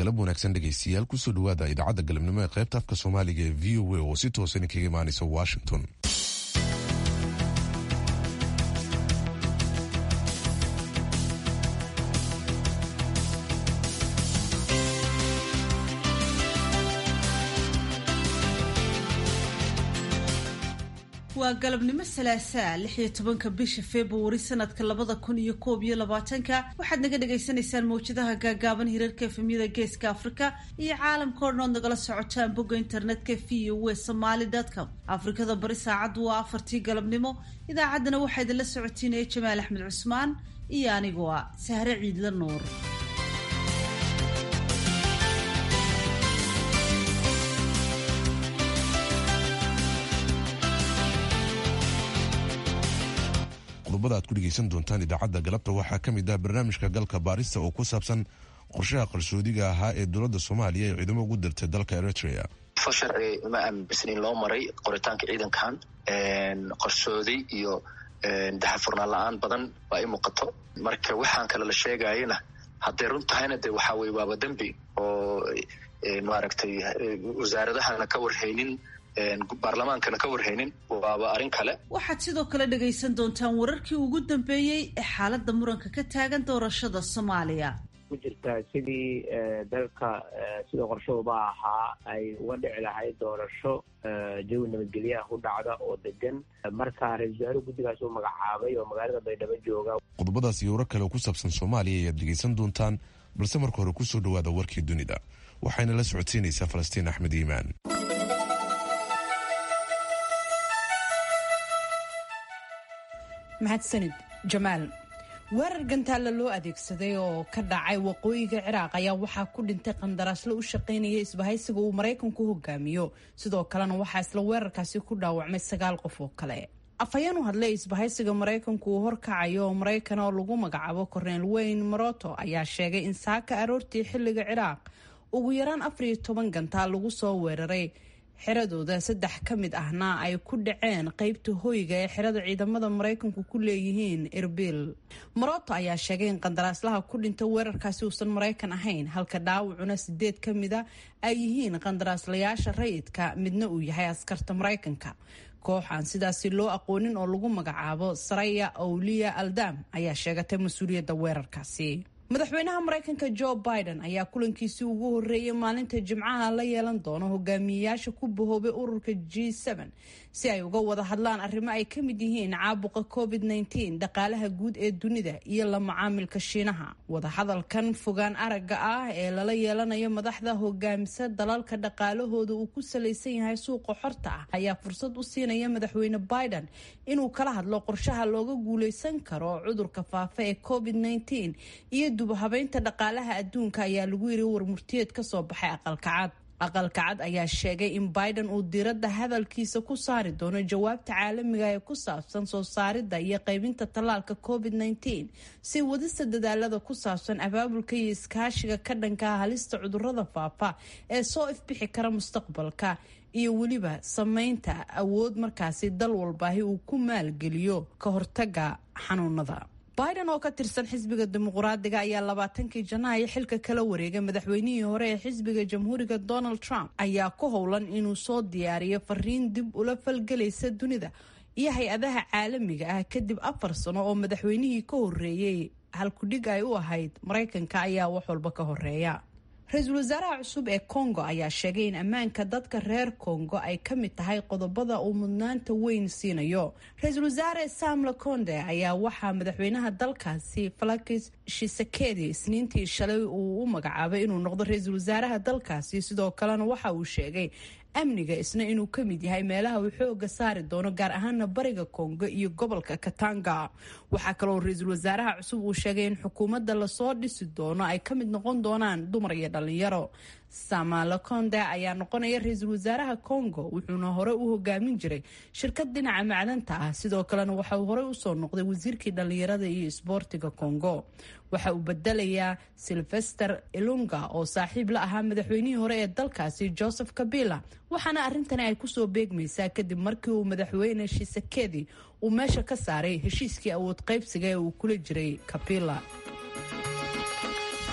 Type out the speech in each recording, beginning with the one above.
galab wanaagsan dhegaystayaal kusoo dhawaada idaacadda galabnimo ee qaybta afka soomaaliga ee v o a oo si toosan kaga imaanaysa washington waa galabnimo salaasaa lix iyo tobanka bisha februari sanadka labada kun iyo koob iyo labaatanka waxaad naga dhagaysanaysaan mawjadaha gaagaaban hirarka efemyada geeska afrika iyo caalamka o dhan ood nagala socotaan bogga internetka v o w somaly com afrikada bari saacaddu waa afartii galabnimo idaacaddana waxaa idinla socotiinaya jamaal axmed cusmaan iyo anigoo ah sahre ciidla nuur qodobada aad ku dhegaysan doontaan idaacadda galabta waxaa ka mid ah barnaamijka galka baarista oo ku saabsan qorshaha qarsoodiga ahaa ee dowladda soomaaliya ee ciidamo ugu dirtay dalka eritrea fo sharci uma aaminsanin loo maray qoritaanka ciidankan qarsoodi iyo daxafurnaan la-aan badan baa i muuqato marka waxaan kale la sheegayana hadday run tahayna de waxaa weye waaba dembi oo maaragtay wasaaradahana ka warhaynin baarlamaankana ka warhaynin waaba arrin kale waxaad sidoo kale dhagaysan doontaan wararkii ugu dambeeyey ee xaaladda muranka ka taagan doorashada soomaaliya ku jirta sidii dalka sida qorshahuba ahaa ay uga dhici lahayd doorasho jawi nabadgelyaha ku dhacda oo degan marka ra-isul wasaaruhu guddigaas uu magacaabay oo magaalada baydhabo jooga qodobadaas iyo warar kale oo ku saabsan soomaaliya ayaad dhegaysan doontaan balse marka hore kusoo dhawaada warkii dunida waxayna la socodsiinaysaa falastiin axmed iimaan mahadsanid jamaal weerar gantaalla loo adeegsaday oo ka dhacay waqooyiga ciraaq ayaa waxaa ku dhintay qandaraaslo u shaqaynaya isbahaysiga uu maraykanku hogaamiyo sidoo kalena waxaa isla weerarkaasi ku dhaawacmay sagaal qof oo kale afhayeen u hadlay isbahaysiga maraykanku uu horkacayo oo maraykan oo lagu magacaabo korneel weyn maroto ayaa sheegay in saaka aroortii xilliga ciraaq ugu yaraan afar iyo toban gantaal lagu soo weeraray xiradooda saddex ka mid ahna ay ku dhaceen qeybta hoyga ee xirada ciidamada maraykanku ku leeyihiin erbil maroto ayaa sheegay in qandaraaslaha ku dhinta weerarkaasi uusan maraykan ahayn halka dhaawacuna sideed ka mida ay yihiin qandaraaslayaasha rayidka midna uu yahay askarta maraykanka koox aan sidaasi loo aqoonin oo lagu magacaabo saraya awliya aldam ayaa sheegatay mas-uuliyadda weerarkaasi madaxweynaha maraykanka jo biden ayaa kulankiisii ugu horeeyay maalinta jimcaha la yeelan doono hogaamiyeyaasha ku bahoobay ururka g si ay uga wada hadlaan arrimo ay ka mid yihiin caabuqa covid dhaqaalaha guud ee dunida iyo la macaamilka shiinaha wadahadalkan fogaan aragga ah ee lala yeelanayo madaxda hogaamisa dalalka dhaqaalahooda uu ku salaysan yahay suuqa xorta ah ayaa fursad u siinaya madaxweyne biden inuu kala hadlo qorshaha looga guuleysan karo cudurka faafa ee covid iyo dubahabeynta dhaqaalaha adduunka ayaa lagu yiri warmurtiyeed ka soo baxay aqalka cad aqalka cad ayaa sheegay in biden uu diiradda hadalkiisa ku saari doono jawaabta caalamiga ee ku saabsan soo saaridda iyo qaybinta tallaalka covid si wadista dadaalada ku saabsan abaabulka iyo iskaashiga ka dhanka halista cudurada faafa ee soo ifbixi kara mustaqbalka iyo weliba sameynta awood markaasi dal walbaahi uu ku maalgeliyo ka hortaga xanuunada biden oo ka tirsan xisbiga dimuqraadiga ayaa labaatankii janaayo xilka kala wareegay madaxweynihii hore ee xisbiga jamhuuriga donald trump ayaa ku howlan inuu soo diyaariyo fariin dib ula falgelaysa dunida iyo hay-adaha caalamiga ah kadib afar sano oo madaxweynihii ka horeeyey halkudhig ay u ahayd maraykanka ayaa wax walba ka horeeya ra-iisul wasaaraha cusub ee congo ayaa sheegay in ammaanka dadka reer congo ay ka mid tahay qodobada uu mudnaanta weyn siinayo ra-iisul wasaare sam laconde ayaa waxaa madaxweynaha dalkaasi falakis shisekedi isniintii shalay uu u magacaabay inuu noqdo ra-iisul wasaaraha dalkaasi sidoo kalena waxa uu sheegay amniga isna inuu ka mid yahay meelaha uu xooga saari doono gaar ahaana bariga kongo iyo gobolka katanga waxaa kaloo ra-iisul wasaaraha cusub uu sheegay in xukuumadda lasoo dhisi doono ay ka mid noqon doonaan dumar iyo dhalinyaro sama laconde ayaa noqonaya ra-iisul wasaaraha congo wuxuuna hore u hogaamin jiray shirkad dhinaca macdanta ah sidoo kalena waxa uu horey usoo noqday wasiirkii dhalinyarada iyo isboortiga congo waxa uu bedelayaa silvester ilunga oo saaxiib la ahaa madaxweynihii hore ee dalkaasi joseph kabila waxaana arrintani ay kusoo beegmaysaa kadib markii uu madaxweyne shisekedi uu meesha ka saaray heshiiskii awood qaybsiga ee uu kula jiray kabila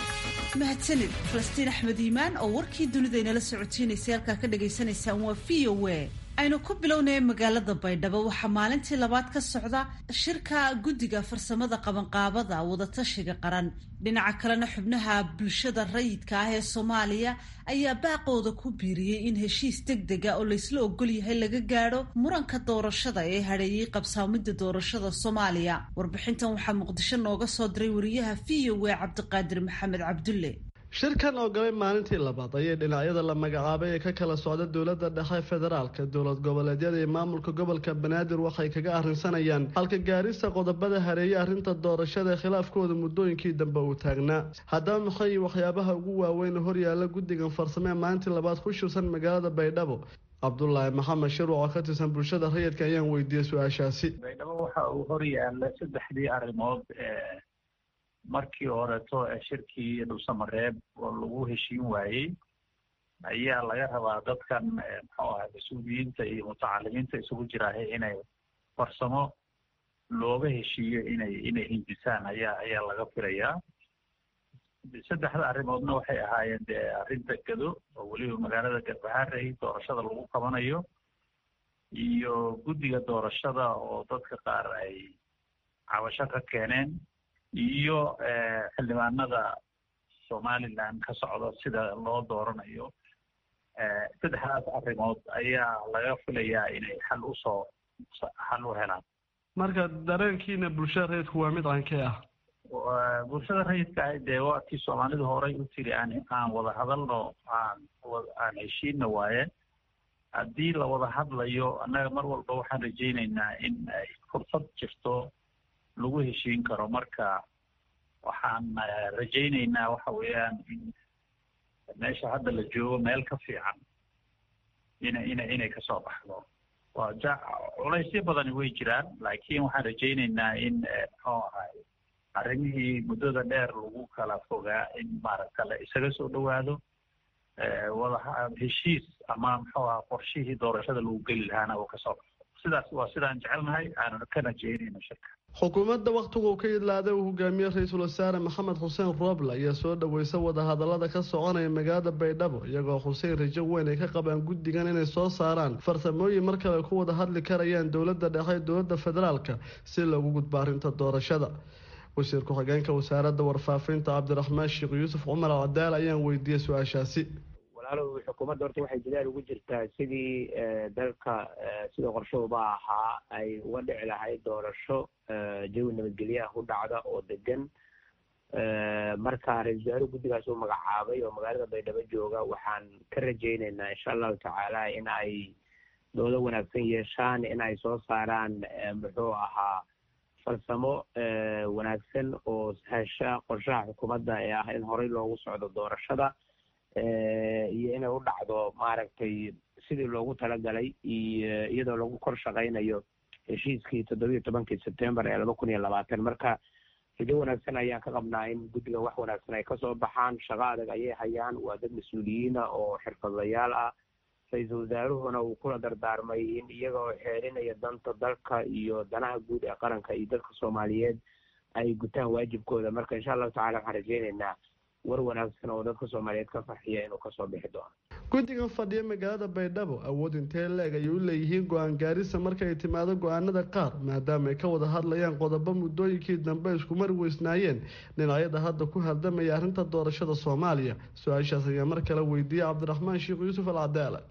mahadsanid falastiin axmed iimaan oo warkii dunida inala socotiinaysay halkaa ka dhagaysanaysaan waa v o a aynu ku bilownaya magaalada baydhabo waxaa maalintii labaad ka socda shirka guddiga farsamada qabanqaabada wadatashiga qaran dhinaca kalena xubnaha bulshada rayidka ah ee soomaaliya ayaa baaqooda ku biiriyey in heshiis deg dega oo laysla ogol yahay laga gaadho muranka doorashada ee hadheeyey qabsaamida doorashada soomaaliya warbixintan waxaa muqdisho nooga soo diray wariyaha v o a cabdiqaadir maxamed cabdulle shirkan oo galay maalintii labaad ayay dhinacyada la magacaabay ee ka kala socda dowladda dhexe federaalka dowlad goboleedyada iyo maamulka gobolka banaadir waxay kaga arrinsanayaan halka gaarista qodobada hareeye arrinta doorashada ee khilaafkooda muddooyinkii dambe uu taagnaa haddaba maxay waxyaabaha ugu waaweyn horyaala guddigan farsamo ee maalintii labaad ku shirsan magaalada baydhabo cabdulaahi maxamed shirwac oo ka tirsan bulshada rayidka ayaan weydiiyey su-aashaasi baydhabo waxa uu horyaala saddexdii arrimood markii horeeto ee shirkii dhulsamareeb oo lagu heshiin waayey ayaa laga rabaa dadkan muxuu ahay mas-uuliyiinta iyo mutacalimiinta isugu jiraahay inay farsamo looga heshiiyo inay inay hindisaan ayaa ayaa laga filayaa saddexda arrimoodna waxay ahaayeen dee arrinta gado oo weliba magaalada garbaharey doorashada lagu qabanayo iyo guddiga doorashada oo dadka qaar ay cabasho ka keeneen iyo xildhibaanada somaliland ka socda sida loo dooranayo saddexdaas arrimood ayaa laga filayaa inay xal usoo xal u helaan marka dareenkiina bulshada rayidku waa mid aankee ah bulshada rayidka ah dee waakii soomaalidu horay u tiri aan aan wada hadalno aan aan heshiina waaye haddii la wada hadlayo annaga mar walba waxaan rajaynaynaa in ay fursad jirto lagu heshiin karo marka waxaan rajaynaynaa waxa weeyaan in meesha hadda la joogo meel ka fiican ina ina inay kasoo baxdo waa ja culaysyo badani way jiraan laakiin waxaan rajaynaynaa in muxuu ahay arrimihii muddada dheer lagu kala fogaa in maaragta la isaga soo dhowaado wada heshiis ama muxuu aha qorshihii doorashada lagu geli lahaana uu kasoo baxo sidaas waa sidaan jecelnahay aanan ka rajaynayno shirka xukuumadda wakhtigu ka idlaaday uu hogaamiye ra-iisul wasaare maxamed xuseen rooble ayaa soo dhoweysa wadahadalada ka soconaya magaalada baydhabo iyagoo xuseen rajo weyn ay ka qabaan guddigan inay soo saaraan farsamooyin mar kale ku wada hadli karayaan dowladda dhexe dowladda federaalka si loogu gudbo arrinta doorashada wasiir ku-xigeenka wasaaradda warfaafinta cabdiraxmaan sheekh yuusuf cumar cadaal ayaan weydiiyey su-aashaasi walaalow xukuumadda horta waxay dadaal ugu jirtaa sidii dalka sida qorshahuba ahaa ay uga dhici lahayd doorasho jawi nabadgelyaha ku dhacda oo degan marka ra-isul wasaaruhu guddigaas uu magacaabay oo magaalada baydhabo jooga waxaan ka rajaynaynaa insha allahu tacaala in ay doodo wanaagsan yeeshaan in ay soo saaraan muxuu ahaa farsamo wanaagsan oo hesha qorshaha xukuumadda ee ah in horey loogu socdo doorashada iyo inay u dhacdo maaragtay sidii loogu talagalay iyo iyadoo lagu kor shaqaynayo heshiiskii toddobiiyo tobankii sebtembar ee laba kun iyo labaatan marka rajo wanaagsan ayaan ka qabnaa in guddigan wax wanaagsan ay kasoo baxaan shaqo adag ayay hayaan waa dad mas-uuliyiina oo xirfadlayaal ah ra-iisul wasaaruhuna uu kula dardaarmay in iyaga oo xeerinaya danta dalka iyo danaha guud ee qaranka iyo dadka soomaaliyeed ay gutaan waajibkooda marka insha allahu tacala waxaan rajaynaynaa war wanaagsan oo dadka soomaaliyeed ka farxiya inuu kasoo bixi doono guddigan fadhiya magaalada baydhabo awood intee leeg ayay u leeyihiin go-aan gaarisa marka ay timaado go-aanada qaar maadaama ay ka wada hadlayaan qodobo muddooyinkii dambe isku mari weysnaayeen dhinacyada hadda ku hardamaya arrinta doorashada soomaaliya su-aashaas ayaa mar kale weydiiyey cabdiraxmaan sheekh yuusuf alcadaala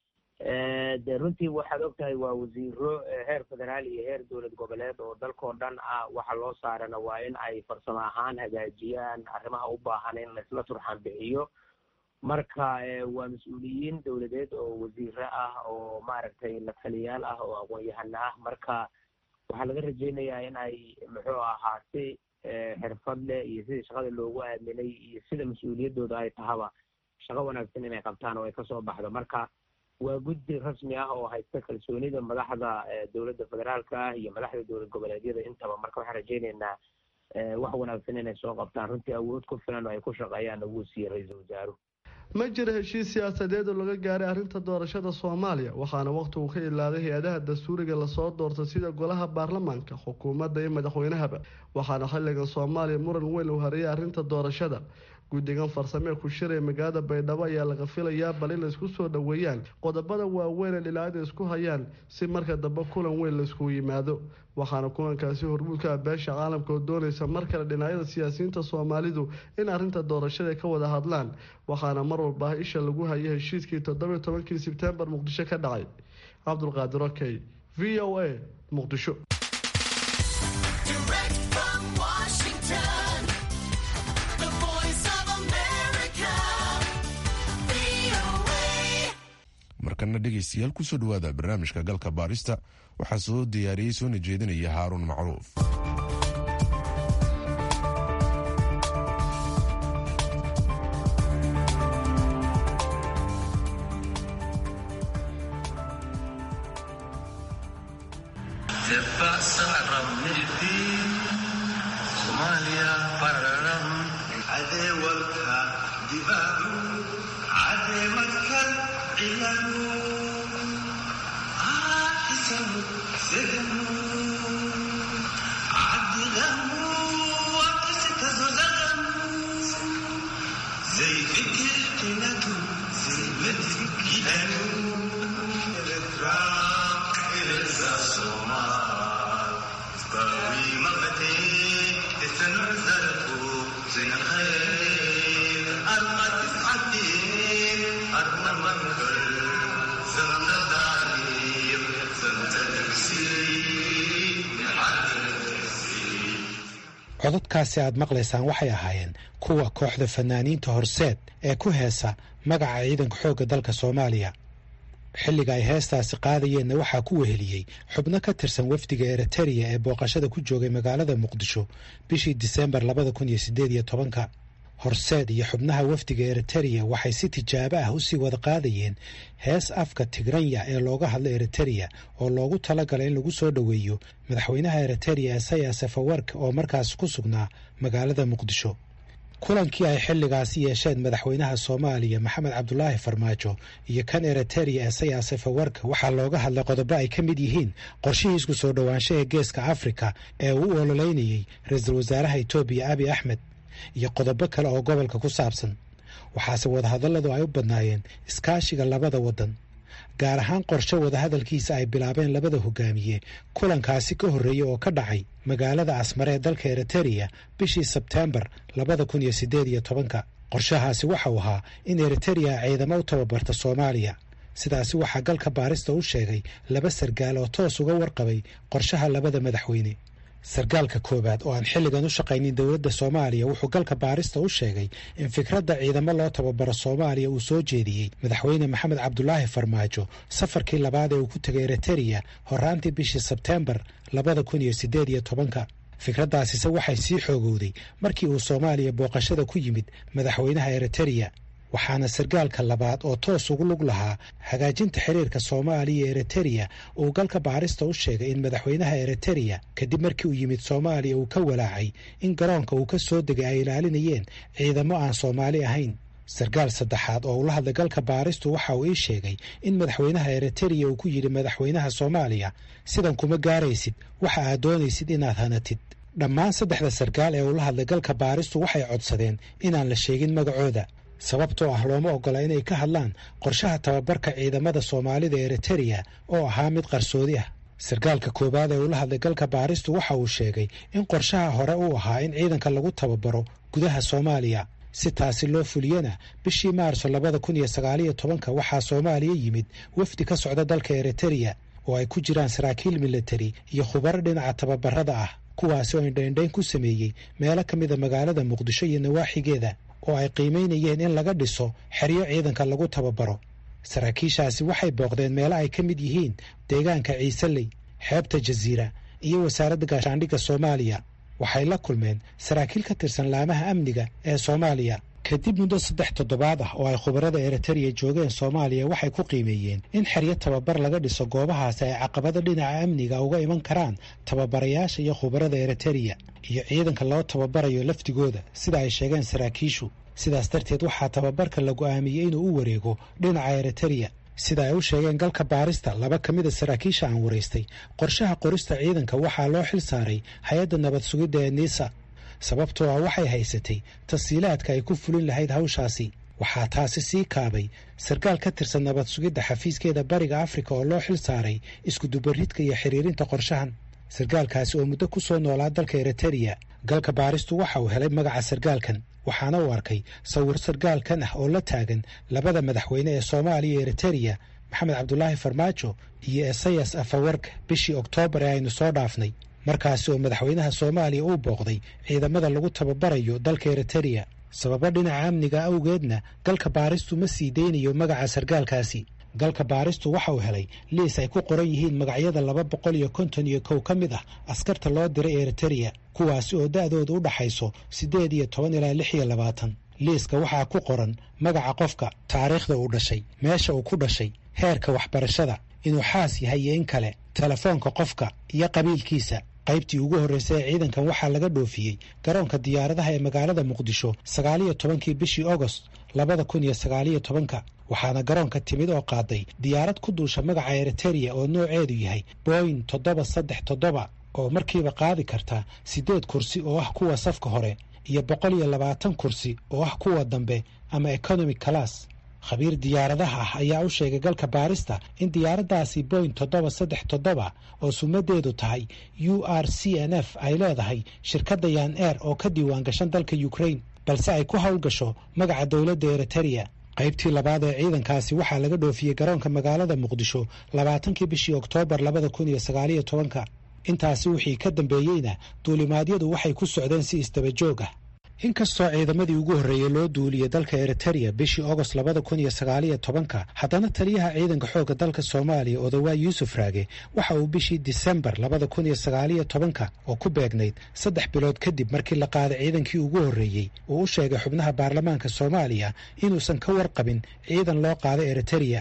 de runtii waxaad ogtahay waa wasiiro heer federaal iyo heer dowlad goboleed oo dalkao dhan ah waxa loo saarana waa in ay farsamo ahaan hagaajiyaan arrimaha u baahan in laisla turxaan bixiyo marka waa mas-uuliyiin dowladeed oo wasiiro ah oo maaragtay la taliyaal ah oo aqoon-yahano ah marka waxaa laga rajaynayaa in ay muxuu ahaa si xirfad leh iyo sidii shaqada loogu aaminay iyo sida mas-uuliyaddooda ay tahaba shaqo wanaagsan inay qabtaan oo ay kasoo baxdo marka waa guddi rasmi ah oo haysta kalsoonida madaxda dowladda federaalka ah iyo madaxda dowlad goboleedyada intaba marka waxaan rajaynaynaa wax wanaagsan inay soo qabtaan runtii awood ku filan oo ay ku shaqeeyaan ugu siiyey ra-iisul wasaaruhu ma jira heshiis siyaasadeed oo laga gaaray arrinta doorashada soomaaliya waxaana wakhtigu ka ilaaday hay-adaha dastuuriga lasoo doortay sida golaha baarlamaanka xukuumadda iyo madaxweynahaba waxaana xilligan soomaaliya muran weyn uu hareeyay arrinta doorashada guddigan farsamee ku shiraya magaalada baydhabo ayaa laga filayaa bal in laysku soo dhoweeyaan qodobada waaweyn ee dhinacyada isku hayaan si marka dambe kulan weyn layskugu yimaado waxaana kulankaasi hormuudka ah beesha caalamka oo doonaysa mar kale dhinacyada siyaasiyiinta soomaalidu in arrinta doorashada ka wada hadlaan waxaana mar walba isha lagu hayay heshiiskii toddobiyo tobankii sebtembar muqdisho ka dhacay cabdulqaadir okey v o a muqdisho markana dhegaystayaal kusoo dhawaada barnaamijka galka baarista waxaa soo diyaariyey soona jeedinaya haaruun macruuf cododkaasi aad maqlaysaan waxay ahaayeen kuwa kooxda fanaaniinta horseed ee ku heesa magaca ciidanka xoogga dalka soomaaliya xilliga ay heestaasi qaadayeenna waxaa ku weheliyey xubno ka tirsan wafdiga eritereya ee booqashada ku joogay magaalada muqdisho bishii diseembar labada kun iyo sideed iyo tobanka horseed iyo xubnaha wafdiga eritereya waxay si tijaabo ah usii wada qaadayeen hees afka tigranya ee looga hadlo eritereya oo loogu talagalay in lagu soo dhoweeyo madaxweynaha eritereya esayas safawark oo markaas ku sugnaa magaalada muqdisho kulankii ay xilligaasi yeesheen madaxweynaha soomaaliya maxamed cabdulaahi farmaajo iyo kan eritereya esayas safawark waxaa looga hadlay qodobo ay ka mid yihiin qorshihii isku soo dhowaansho ee geeska afrika ee uu u ololeynayey ra-iisul wasaaraha etoobiya abi axmed iyo qodobo kale oo gobolka ku saabsan waxaase wadahadalladu ay u badnaayeen iskaashiga labada waddan gaar ahaan qorshe wadahadalkiisa ay bilaabeen labada hogaamiye kulankaasi ka horreeyey oo ka dhacay magaalada asmare ee dalka eritereya bishii sebteembar labada kun iyo siddeed iyo tobanka qorshahaasi waxau ahaa in eritereya ciidamo u tababarta soomaaliya sidaasi waxaa galka baarista u sheegay laba sargaal oo toos uga warqabay qorshaha labada madaxweyne sargaalka koowaad oo aan xilligan u shaqaynin dowladda soomaaliya wuxuu galka baarista u sheegay in fikradda ciidamo loo tababaro soomaaliya uu soo jeediyey madaxweyne maxamed cabdulaahi farmaajo safarkii labaad ee uu ku tegay eritereya horaantii bishii sebteembar labada kun iyo siddeed iyo tobanka fikraddaasise waxay sii xoogowday markii uu soomaaliya booqashada ku yimid madaxweynaha eritereya waxaana sargaalka labaad oo toos ugu lug lahaa hagaajinta xiriirka soomaaliya eritereya uu galka baarista u sheegay in madaxweynaha eritereya kadib markii uu yimid soomaaliya uu ka walaacay in garoonka uu ka soo degay ay ilaalinayeen ciidamo aan soomaali ahayn sargaal saddexaad oo ula hadlay galka baaristu waxa uu ii sheegay in madaxweynaha eritereya uu ku yidhi madaxweynaha soomaaliya sidan kuma gaaraysid waxa aad doonaysid inaad hanatid dhammaan saddexda sargaal ee ula hadlay galka baaristu waxay codsadeen inaan la sheegin magacooda sababtoo ah looma ogola inay ka hadlaan qorshaha tababarka ciidamada soomaalida eritereya oo ahaa mid qarsoodi ah sargaalka koowaad ee ula hadlay galka baaristu waxa uu sheegay in qorshaha hore uu ahaa in ciidanka lagu tababaro gudaha soomaaliya si taasi loo fuliyana bishii maarso labada kun iyo sagaaliyo tobanka waxaa soomaaliya yimid wafdi ka socda dalka eritereya oo ay ku jiraan saraakiil militari iyo khubaro dhinaca tababarada ah kuwaasi oo indhaindhayn ku sameeyey meelo ka mida magaalada muqdisho iyo nawaaxigeeda oo ay qiimaynayeen in laga dhiso xeryo ciidanka lagu tababaro saraakiishaasi waxay booqdeen meelo ay ka mid yihiin deegaanka ciiseley xeebta jasiira iyo wasaaradda gaashaandhigga soomaaliya waxay la kulmeen saraakiil ka tirsan laamaha amniga ee soomaaliya kadib muddo saddex toddobaad ah oo ay khubarada eritereya joogeen soomaaliya waxay ku qiimeeyeen in xeryo tababar laga dhiso goobahaasi ay caqabado dhinaca amniga uga iman karaan tababarayaasha iyo khubarada eritereya iyo ciidanka loo tababarayo laftigooda sida ay sheegeen saraakiishu sidaas darteed waxaa tababarka la go'aamiyey inuu u wareego dhinaca eritereya sida ay u sheegeen galka baarista laba ka mida saraakiisha aan waraystay qorshaha qorista ciidanka waxaa loo xil saaray hay-adda nabad sugidda ee niisa sababtoo ah waxay haysatay tasiilaadka ay ku fulin lahayd hawshaasi waxaa taasi sii kaabay sarkaal ka tirsan nabad sugidda xafiiskeeda bariga afrika oo loo xil saaray iskudubaridka iyo xiriirinta qorshahan sarkaalkaasi oo muddo ku soo noolaa dalka eritereya galka baaristu waxa uu helay magaca sarkaalkan waxaana uu arkay sawir sarkaalkan ah oo la taagan labada madaxweyne ee soomaaliya iyo eritereya maxamed cabdulaahi farmaajo iyo esayas afawarka bishii oktoobar ee aynu soo dhaafnay markaasi oo madaxweynaha soomaaliya uu booqday ciidamada lagu tababarayo dalka eritereya sababo dhinaca amniga awgeedna galka baaristu ma sii deynayo magaca sarkaalkaasi galka baaristu waxa uu helay liis ay ku qoran yihiin magacyada laba boqol iyo konton iyo kow ka mid ah askarta loo diray eritereya kuwaasi oo da'dooda u dhaxayso siddeed iyo toban ilaa lix iyo labaatan liiska waxaa ku qoran magaca qofka taariikhda uu dhashay meesha uu ku dhashay heerka waxbarashada inuu xaas yahay iyo in kale telefoonka qofka iyo qabiilkiisa qaybtii ugu horreysay ee ciidankan waxaa laga dhoofiyey garoonka diyaaradaha ee magaalada muqdisho sagaaliyo tobankii bishii ogost labada kun iyo sagaaliyo tobanka waxaana garoonka timid oo qaaday diyaarad ku duusha magaca eritereya oo nooceedu yahay boyin toddoba saddex toddoba oo markiiba qaadi karta siddeed kursi oo ah kuwa safka hore iyo boqol iyo labaatan kursi oo ah kuwa dambe ama economic class khabiir diyaaradaha ah ayaa u sheegay galka baarista in diyaaraddaasi boyin toddoba saddex toddoba oo sumadeedu tahay u r c n f ay leedahay shirkadda yan air oo ka diiwaan gashan dalka ukraine balse ay ku howlgasho magaca dowladda eritereya qaybtii labaad ee ciidankaasi waxaa laga dhoofiyey garoonka magaalada muqdisho labaatankii bishii oktoobar labada kun iyo sagaaliyo tobanka intaasi wixii ka dambeeyeyna duulimaadyadu waxay ku socdeen si isdaba joog ah inkastoo ciidamadii ugu horreeyey loo duuliyey dalka eritereya bishii ogost labada kun iyo sagaaliyo tobanka haddana taliyaha ciidanka xoogga dalka soomaaliya odawaa yuusuf raage waxa uu bishii disembar labada kun iyo sagaaliyo tobanka oo ku beegnayd saddex bilood kadib markii la qaaday ciidankii ugu horreeyey uu u sheegay xubnaha baarlamaanka soomaaliya inuusan ka warqabin ciidan loo qaaday eritereya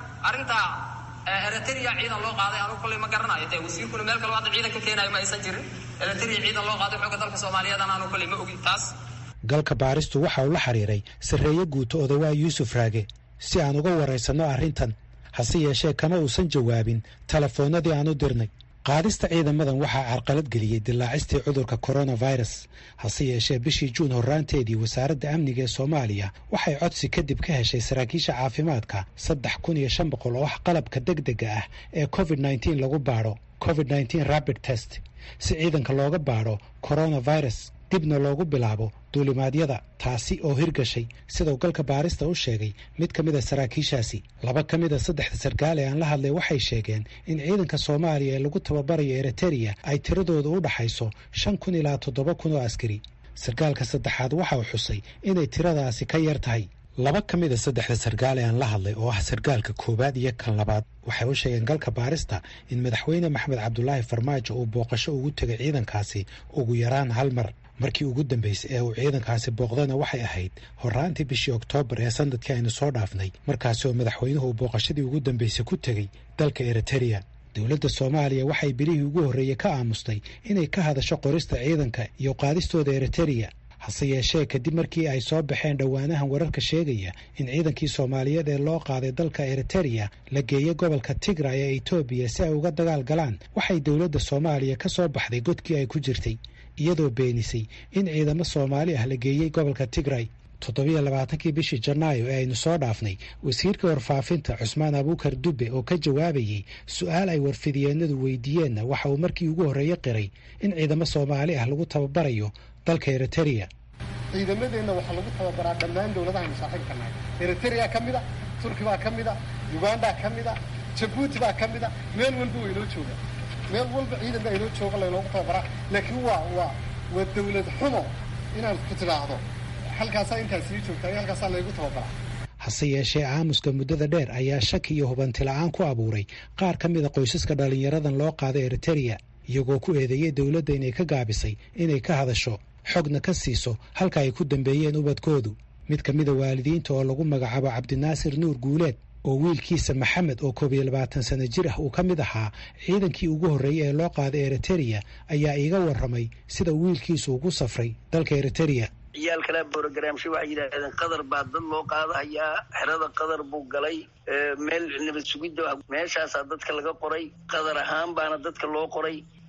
eritereya ciidan loo qaaday anugu kolley ma garanayo dee wasiirkuna meel kaloo hadda ciidan ka keenayo ma aysan jirin eritereya ciidan loo qaaday xooga dalka soomaaliyeedana anu kolley ma ogin taas galka baaristu waxa uu la xiriiray sarreeye guuto odawaa yuusuf raage si aan uga waraysanno arrintan hase yeeshee kama uusan jawaabin telefoonnadii aan u dirnay qaadista ciidamadan waxaa carqalad geliyey dilaacistii cudurka coronavirus hase yeeshee bishii juun horraanteedii wasaaradda amniga ee soomaaliya waxay codsi kadib ka heshay saraakiisha caafimaadka saddex kun iyo shan boqol oo ah qalabka degdega ah ee covid nneteen lagu baadho covid nneteen rabid test si ciidanka looga baadho coronavirus dibna loogu bilaabo duulimaadyada taasi oo hirgashay sidau galka baarista u sheegay mid ka mid a saraakiishaasi laba ka mid a saddexda sarkaal ee aan la hadlay waxay sheegeen in ciidanka soomaaliya ee lagu tababarayo eritereya ay tiradooda u dhaxayso shan kun ilaa toddoba kun oo askari sarkaalka saddexaad waxa uu xusay inay tiradaasi ka yar tahay laba ka mid a saddexda sarkaal ee aan la hadlay oo ah sarkaalka koowaad iyo kan labaad waxay u sheegeen galka baarista in madaxweyne maxamed cabdulaahi farmaajo uu booqasho ugu tegay ciidankaasi ugu yaraan hal mar markii ugu dambeysay ee uu ciidankaasi booqdana waxay ahayd horraantii bishii oktoobar ee sanadkii aynu soo dhaafnay markaasi oo madaxweynuhu uu booqashadii ugu dambeysay ku tegey dalka eritereya dowladda soomaaliya waxay bilihii ugu horreeyey ka aamustay inay ka hadasho qorista ciidanka iyo qaadistooda eritereya hase yeeshee kadib markii ay soo baxeen dhowaanahan wararka sheegaya in ciidankii soomaaliyeed ee loo qaaday dalka eritereya la geeyey gobolka tigray ee etoobiya si ay uga dagaal galaan waxay dowladda soomaaliya ka soo baxday godkii ay ku jirtay iyadoo beenisay in ciidamo soomaali ah la geeyey gobolka tigray toddobiyo labaatankii bishii janaayo ee aynu soo dhaafnay wasiirka warfaafinta cusmaan abuukar dubbe oo ka jawaabayey su-aal ay warfidiyeenadu weydiiyeenna waxa uu markii ugu horreeye qiray in ciidamo soomaali ah lagu tababarayo dalka eritereya ciidamadeenna waxaa lagu tababaraa dhammaan dowladaha masaaxiibka nahay eritereya ka mid a turki baa ka mid a uganda ka mid a jabuuti baa ka mid a meel walba waynoo joogaa meel walba ciidan baa inoo jooga laynoogu tababaraa laakiin waa waa waa dawlad xumo inaan ku tidhaahdo halkaasaa intaa sii joogtaa iyo halkaasaa laygu tababaraa hase yeeshee aamuska muddada dheer ayaa shaki iyo hubanti la-aan ku abuuray qaar ka mida qoysaska dhallinyaradan loo qaaday eritereya iyagoo ku eedeeyey dowladda inay ka gaabisay inay ka hadasho xogna ka siiso halka ay ku dambeeyeen ubadkoodu mid ka mida waalidiinta oo lagu magacaabo cabdinaasir nuur guuleed oo wiilkiisa maxamed oo koob iyo labaatan sano jir ah uu ka mid ahaa ciidankii ugu horreeyey ee loo qaaday eritereya ayaa iiga warramay sida wiilkiisu ugu safray dalka eritereya ciyaal kale brogramsha waxay yidhaahdeen qadar baa dad loo qaadahayaa xerada qadar buu galay meel nabad sugidda meeshaasaa dadka laga qoray qadar ahaan baana dadka loo qoray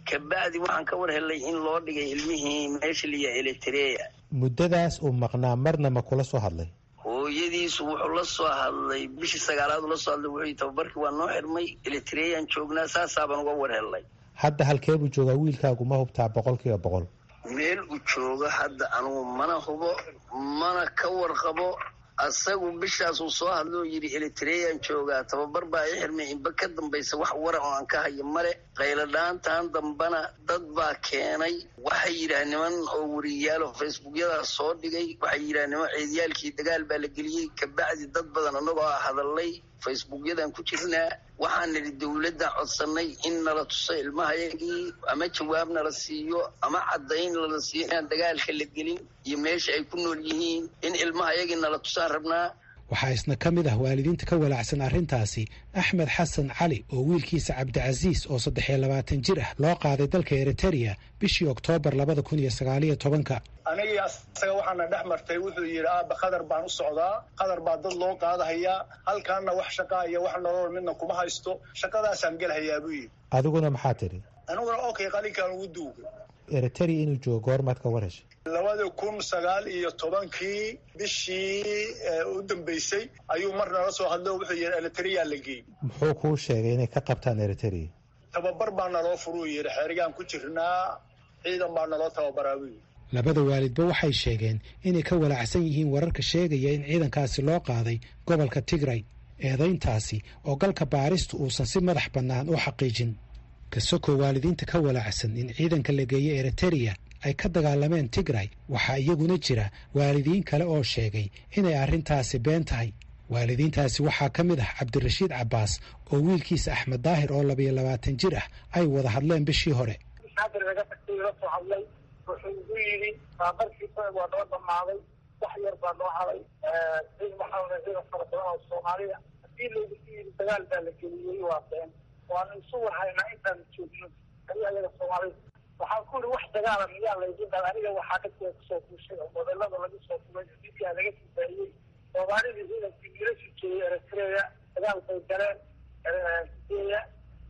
kabacdi waxaan ka war helay in loo dhigay ilmihii meesha liya eritrea muddadaas uu maqnaa marna ma kula soo hadlay hooyadiisu wuxuu la soo hadlay bishii sagaalaad ula soo hadlay wuxuu tababarkii waa noo xirmay eritreaan joognaa saasaabaan uga war helnay hadda halkee buu joogaa wiilkaagu ma hubtaa boqol kiiba boqol meel uu joogo hadda anugu mana hubo mana ka warqabo asagu bishaasuu soo hadloo yidhi eritreaan joogaa tababar baa i xirmay inba ka dambaysa wax wara oo aan ka hayo male qayladhaantan dambana dad baa keenay waxay yidhaah niman oo wariyaalo facebookyadaas soo dhigay waxay yidhaah niman ceedyaalkii dagaal baa la geliyey kabacdi dad badan annagoo a hadalnay facebookyadan ku jirnaa waxaan nidhi dowladdan codsanay in nala tuso ilmahayagii ama jawaab nala siiyo ama caddayn nala siiyo inaan dagaalka la gelin iyo meesha ay ku nool yihiin in ilmahayagii nala tusaan rabnaa waxaa isna ka mid ah waalidiinta ka walaacsan arrintaasi axmed xasan cali oo wiilkiisa cabdicasiis oo saddex iyo labaatan jir ah loo qaaday dalka eritereya bishii oktoobar labada kun iyo sagaaliyo tobanka anigii asaga waxaana dhex martay wuxuu yidhi aaba qadar baan u socdaa qadar baa dad loo qaadahayaa halkaana wax shaqaa iyo wax nolol midna kuma haysto shaqadaasaan gelhayaa buu yidhi adiguna maxaa tidhi aniguna okay qalinkaan ugu duugay eritereya inuu joogo goormaad ka war heshay labada kun sagaal iyo tobankii bishii u dambeysay ayuu mar nala soo hadlo wuxuu yidhi eritereyaa la geeyey muxuu kuu sheegay inay ka qabtaan eritereya tababar baa naloo furuu yidhi xeerigaan ku jirnaa ciidan baa naloo tababaraa buu yidhi labada waalidba waxay sheegeen inay ka walaacsan yihiin wararka sheegaya in ciidankaasi loo qaaday gobolka tigray eedayntaasi oo galka baaristu uusan si madax bannaan u xaqiijin kasoko waalidiinta ka walaacsan in ciidanka la geeyo eritereya ay ka dagaalameen tigray waxaa iyaguna jira waalidiin kale oo sheegay inay arrintaasi been tahay waalidiintaasi waxaa ka mid ah cabdirashiid cabbaas oo wiilkiisa axmed daahir oo labayo labaatan jir ah ay wada hadleen bishii hore wuxuu igu yidhi baabarkiisa waa noo dhammaaday wax yar baa noo haday cid maxaa cida fara badan oo soomaaliya haddii laygu yidhi dagaal baa la geliyey waa been waanu isu warhaynaa intaan joogno adi ayaga soomaalida waxaan ku iri wax dagaala miyaa laygu dal aniga waxaa dadka kusoo kuushay oo modelada laga soo kubay dibiyaa laga sifaayey soomaalidii ciidankii wiilashu jeeyey eritreya dagaal bay galeen sideya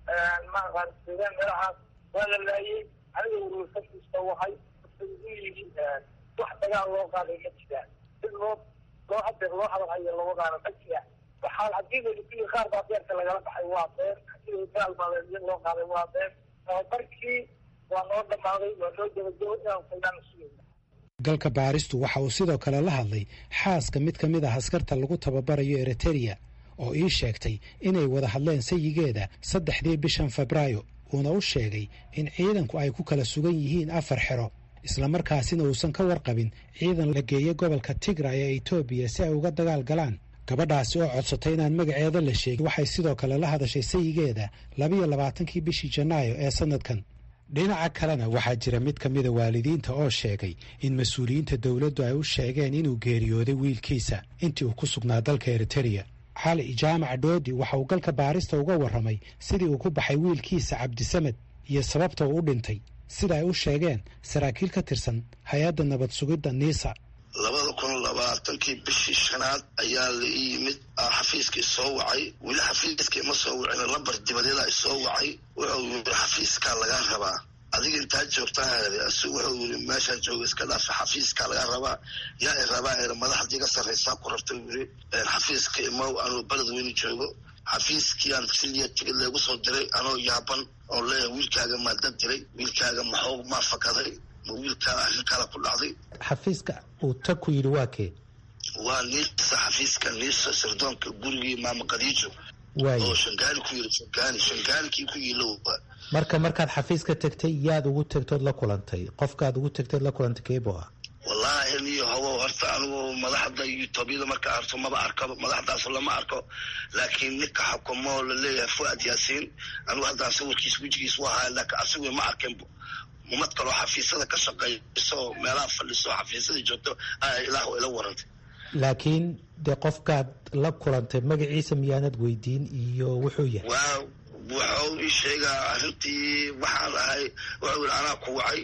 maaqaan suudaan meelahaas waa la laayey aniga urursakiisa wahay igu yidhi wax dagaal loo qaaday ma jiraan sid loo loo hadeer loo hadalhayo labadaana ma jiraan waxaa haddii layidhi qaar baa beerka lagala baxay waa been haddii dagaal baa loo qaaday waa been tababarkii waa noo dhammaaday waa noo gabagabo inaan faydaan sugayna galka baaristu waxa uu sidoo kale la hadlay xaaska mid ka mid ah askarta lagu tababarayo eritereya oo ii sheegtay inay wada hadleen sayigeeda saddexdii bishan febraayo uuna u sheegay in ciidanku ay ku kala sugan yihiin afar xero islamarkaasina uusan ka warqabin ciidan la geeya gobolka tigray ee etoobiya si ay uga dagaal galaan gabadhaasi oo codsatay inaan magaceeda la sheegin waxay sidoo kale la hadashay sayigeeda labiyo labaatankii bishii janaayo ee sanadkan dhinaca kalena waxaa jira mid ka mida waalidiinta oo sheegay in mas-uuliyiinta dowladdu ay u sheegeen inuu geeriyooday wiilkiisa intii uu ku sugnaa dalka eritereya cali jaamac dhoodi waxa uu galka baarista uga warramay sidii uu ku baxay wiilkiisa cabdisamed iyo sababta uu u dhintay sida ay u sheegeen saraakiil ka tirsan hay-adda nabad sugidda niisa labada kun labaatankii bishii shanaad ayaa la ii yimid xafiiskii soo wacay weli xafiiskii ma soo wicin lambar dibadeeda ay soo wacay wuxuu yiri xafiiskaa lagaa rabaa adiga intaa joogtaa asigu wuxuu yiri meeshaan jooga iska dhaafa xafiiskaa lagaa rabaa yaa i rabaa er madaxdii iga sarraysaa ku rabta yiri xafiiska imow anuu beled weyni joogo xafiiskii aan siliya tigid leegu soo diray anoo yaaban oo leeyahay wiilkaaga maa dad diray wiilkaaga maxoo maa fakaday ma wiilkaa arrin kale ku dhacday xafiiska uu tag ku yidhi waa kee waa niisa xafiiska niisa sirdoonka gurigii maama kadiijo oo shangaani ku yiri shangaani shangaanikii ku yiilow marka markaad xafiiska tegtay yaad ugu tegtood la kulantay qofkaad ugu tegtood la kulantay keebo ah wallaahi niyo hobo horta anigu madaxda etoobiyada marka arto maba arko madaxdaas lama arko laakiin ninka xukumo laleeyahay fuad yaasiin anigu haddaan sawirkiis wejigiis u ahaa laakiin asigu ma arkinbo umad kaloo xafiisyada ka shaqeyso meelaha fadhiso xafiisyada joogto ilaah ila warantay laakiin dee qofkaad la kulantay magaciisa miyaanad weydiin iyo wuxuu yahay waa wuxuu ii sheegaa arrintii waxaan ahay wuxuu yidhi anaa ku wacay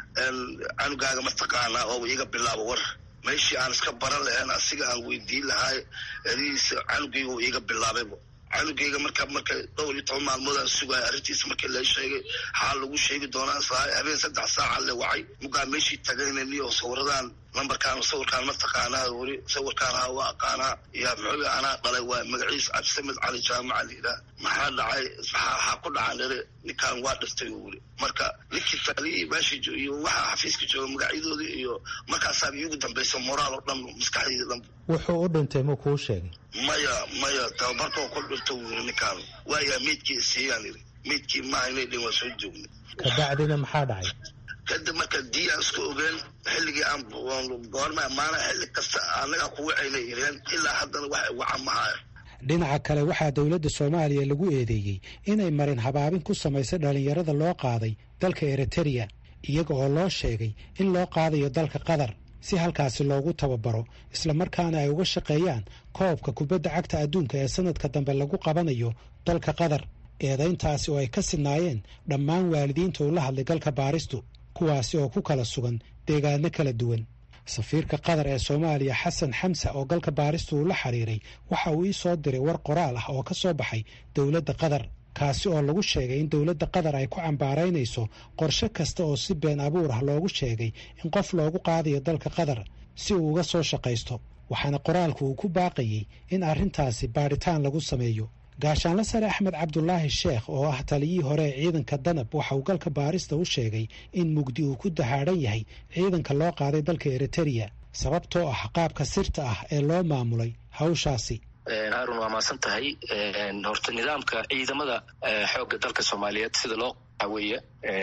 canugaaga mataqaanaa oo iga bilaabo war meeshii aan iska baran lahayn asiga aan weydiin lahay erihiisa canugayga uu iiga bilaabaybo canugeyga marka marka dhowr iyo toban maalmoodaan sugaya arrintiisa markii la sheegay xaa lagu sheegi doonaa saa habeen saddex saaca le wacay mugaa meeshii tagayna niyo sawiradan lambarkaan sawirkaan ma taqaanaa weli sawirkaan ha waa aqaanaa yaa muxuu anaa dhalay waa magaciisa cabdisamed cali jaamaca layidhaah maxaa dhacay maxaa ku dhaca nere ninkaan waa dhintay weli marka ninkii taliyii meeshii iyo waxa xafiiska jooga magacyadoodii iyo markaasaa iigu dambaysa moraal oo dhan maskaxdayda dhan wuxuu u dhintay muu kuu sheegay maya maya tababarkoo ku dhinto weli ninkaan waayaa meydkii siiyaan yidhi meydkii maaha inay dhin waa soo joognay kabacdina maxaa dhacay kadib marka dii aan iska ogeen xilligii aan goorma maana xilli kasta annagaa ku wacayna ireen ilaa haddana wax waca mahaya dhinaca kale waxaa dowladda soomaaliya lagu eedeeyey inay marin habaabin ku samaysay dhallinyarada loo qaaday dalka eritereya iyaga oo loo sheegay in loo qaadayo dalka qatar si halkaasi loogu tababaro islamarkaana ay uga shaqeeyaan koobka kubadda cagta adduunka ee sanadka dambe lagu qabanayo dalka qatar eedayntaasi oo ay ka sidnaayeen dhammaan waalidiinta uu la hadlay galka baaristu kuwaasi oo ku kala sugan deegaano kala duwan safiirka qatar ee soomaaliya xasan xamsa oo galka baaristu uu la xiriiray waxa uu ii soo diray war qoraal ah oo ka soo baxay dowladda qatar kaasi oo lagu sheegay in dowladda qatar ay ku cambaaraynayso qorshe kasta oo si been abuur ah loogu sheegay in qof loogu qaadayo dalka qatar si uu uga soo shaqaysto waxaana qoraalku uu ku baaqayey in arrintaasi baadhitaan lagu sameeyo gaashaanle sare axmed cabdulaahi sheekh oo ah taliyihii hore ee ciidanka danab waxa uu galka baarista u sheegay in mugdi uu ku dahaadhan yahay ciidanka loo qaaday dalka eritereya sababtoo ah qaabka sirta ah ee loo maamulay hawshaasi haarun waa maasan tahay horta nidaamka ciidamada xoogga dalka soomaaliyeed sida loo weeye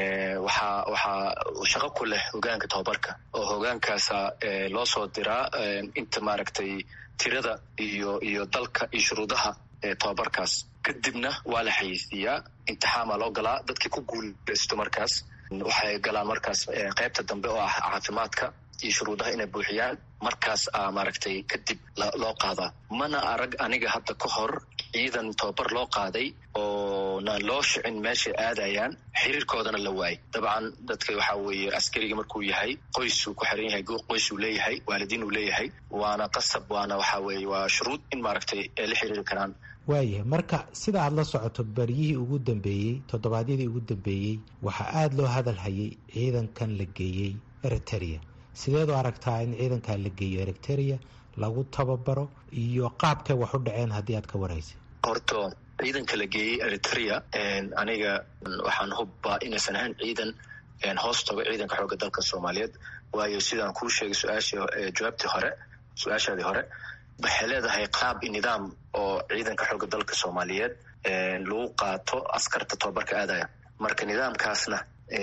waxaa waxaa shaqo ku leh hogaanka tababarka oo hogaankaasa loo soo diraa inta maaragtay tirada iyo iyo dalka iyo shuruudaha tobabarkaas kadibna waa la xayeysiiyaa imtixaamaa loo galaa dadkii ku guuleysto markaas waxay galaan markaas qaybta dambe oo ah caafimaadka iyo shuruudaha inay buuxiyaan markaas a maaragtay kadib loo qaadaa mana arag aniga hadda ka hor ciidan tobabar loo qaaday oo na loo shicin meeshay aadayaan xiriirkoodana la waayay dabcan dadka waxaa weeye askariga markuu yahay qoysuu ku xiran yahay qoysuu leeyahay waalidiin uu leeyahay waana qasab waana waxaa weeye waa shuruud in maaragtay ay la xiriiri karaan waayahay marka sida aad la socoto baryihii ugu dambeeyey toddobaadyadii ugu dambeeyey waxaa aada loo hadal hayay ciidankan la geeyey eritereya sideed u aragtaa in ciidankan la geeyo eritereya lagu tababaro iyo qaabkay wax u dhaceen haddii aad ka waraysa horto ciidanka la geeyey eriterea aniga waxaan hubbaa inaysan ahayn ciidan hoos tago ciidanka xoogga dalka soomaaliyeed waayo sidaan kuu sheegay su-aashii jawaabtii hore su-aashaadii hore waxay leedahay qaab i nidaam oo ciidanka xoogga dalka soomaaliyeed lagu qaato askarta tobabarka aadaya marka nidaamkaasna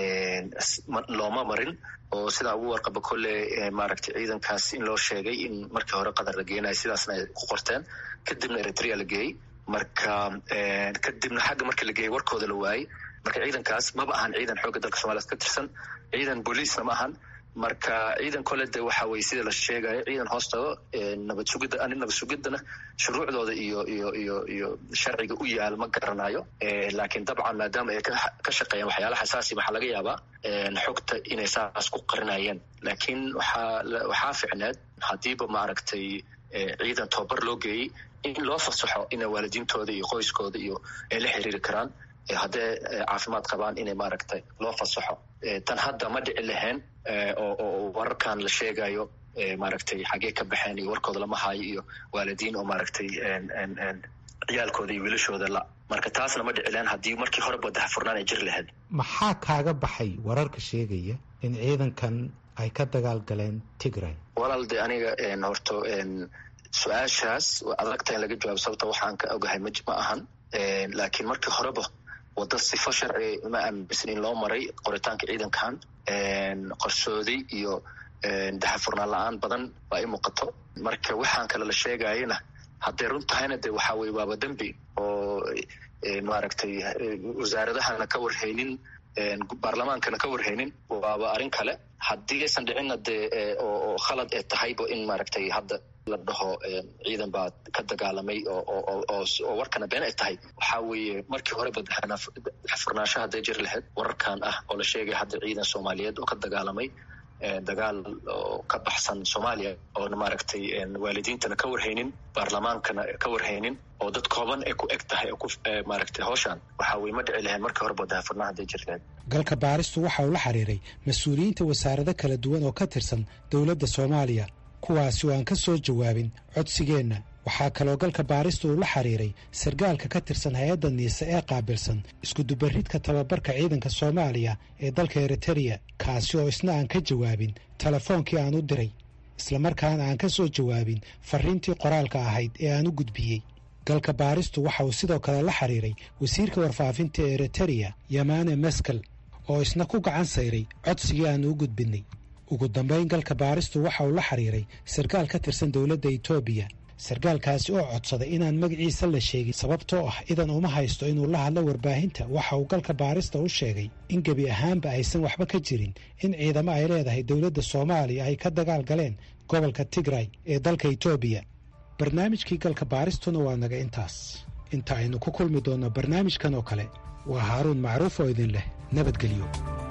looma marin oo sidaa ugu warqaba kolle maaragtay ciidankaas in loo sheegay in markii hore qatar la geenayo sidaasna ay ku qorteen kadibna eritrea la geeyey marka kadibna xagga markii la geeyey warkooda la waayey marka ciidankaas maba ahan ciidan xoogga dalka somaliyeed ka tirsan ciidan booliisna ma ahan marka ciidan kole de waxa weye sida la sheegayo ciidan hoos tago nabad sugidda ani nabad sugiddana shuruucdooda iyo iyo iyo iyo sharciga u yaal ma garanayo laakiin dabcan maadaama ay ka shaqeeyaan waxyaala xasaasi waxaa laga yaabaa xogta inay saas ku qarinayeen laakiin waxaa waxaa ficneed haddiiba maaragtay ciidan tobabar loo geeyey in loo fasaxo ina waalidiintooda iyo qoyskooda iyo ay la xiriiri karaan haddee caafimaad qabaan inay maaragtay loo fasaxo tan hadda ma dhici lahayn oo wararkan la sheegayo maaragtay xaggee ka baxeen iyo warkooda lama haayo iyo waalidiin oo maaragtay ciyaalkooda iyo wiilashooda la marka taasna ma dhici lahayn haddii markii horeba dahafurnaan ay jiri lahayd maxaa kaaga baxay wararka sheegaya in ciidankan ay ka dagaal galeen tigray walaal de aniga horto su-aashaas adagta in laga jawaabo sababta waxaan ka ogahay ma ma ahan laakiin markii horeba waddo sifo sharci ma aaminsan in loo maray qoritaanka ciidankan qorsooday iyo daxafurnaan la-aan badan waa i muuqato marka waxaan kale la sheegayana hadday run tahayna de waxaa weye waaba dembi oo maaragtay wasaaradahana ka warhaynin baarlamaankana ka warhaynin waaba arrin kale haddii aysan dhicinna dee oo khalad ee tahayba in maaragtay hadda la dhaho ciidan baa ka dagaalamay oo warkana been ay tahay waxaa weeye markii horeba furnaansho hadday jiri lahayd wararkan ah oo la sheegay hadda ciidan soomaaliyeed oo ka dagaalamay dagaal oo ka baxsan soomaaliya oona maaragtay waalidiintana ka warhaynin baarlamaankana ka warhaynin oo dad kooban ay ku eg tahay maaragtay hawshan waxaa weye ma dhici lahayn markii horeba daahfurnaa hadday jirteen galka baaristu waxa uu la xiriiray mas-uuliyiinta wasaarado kala duwan oo ka tirsan dowladda soomaaliya kuwaasi oo aan ka soo jawaabin codsigeenna waxaa kaloo galka baarista uu la xiriiray sargaalka ka tirsan hay-adda niise ee qaabilsan iskudubaridka tababarka ciidanka soomaaliya ee dalka eritereya kaasi oo isna aan ka jawaabin telefoonkii aan u diray islamarkaana aan ka soo jawaabin fariintii qoraalka ahayd ee aan u gudbiyey galka baaristu waxa uu sidoo kale la xiriiray wasiirka warfaafinta ee eritereya yamane meskel oo isna ku gacan sayray codsigii aan u gudbinay ugu dambayn galka baaristu waxa uu la xiriiray sarkaal ka tirsan dowladda etoobiya sarkaalkaasi oo codsaday inaan magaciisa la sheegin sababtoo ah idan uma haysto inuu la hadlo warbaahinta waxa uu galka baarista u sheegay in gebi ahaanba aysan waxba ka jirin in ciidamo ay leedahay dowladda soomaaliya ay ka dagaal galeen gobolka tigray ee dalka etoobiya barnaamijkii galka baaristuna waa naga intaas inta aynu ku kulmi doonno barnaamijkan oo kale waa haaruun macruuf oo idin leh nabadgelyo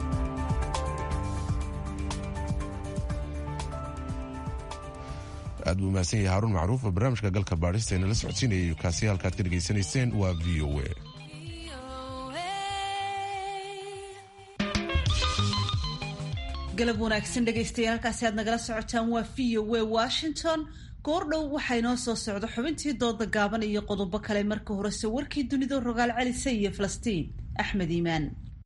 aad buu mahadsan yahay haruun macruuf oo barnaamijka galka baadhista inala socodsiinayay kaasi halkaad ka dhegaysanayseen waa v o a galab wanaagsan dhegaystayaal halkaasi aad nagala socotaan waa v o a washington goordhow waxaa inoo soo socda xubintii dooda gaaban iyo qodobo kale marka horese warkii dunida rogaal celisa iyo falastiin axmed iimaan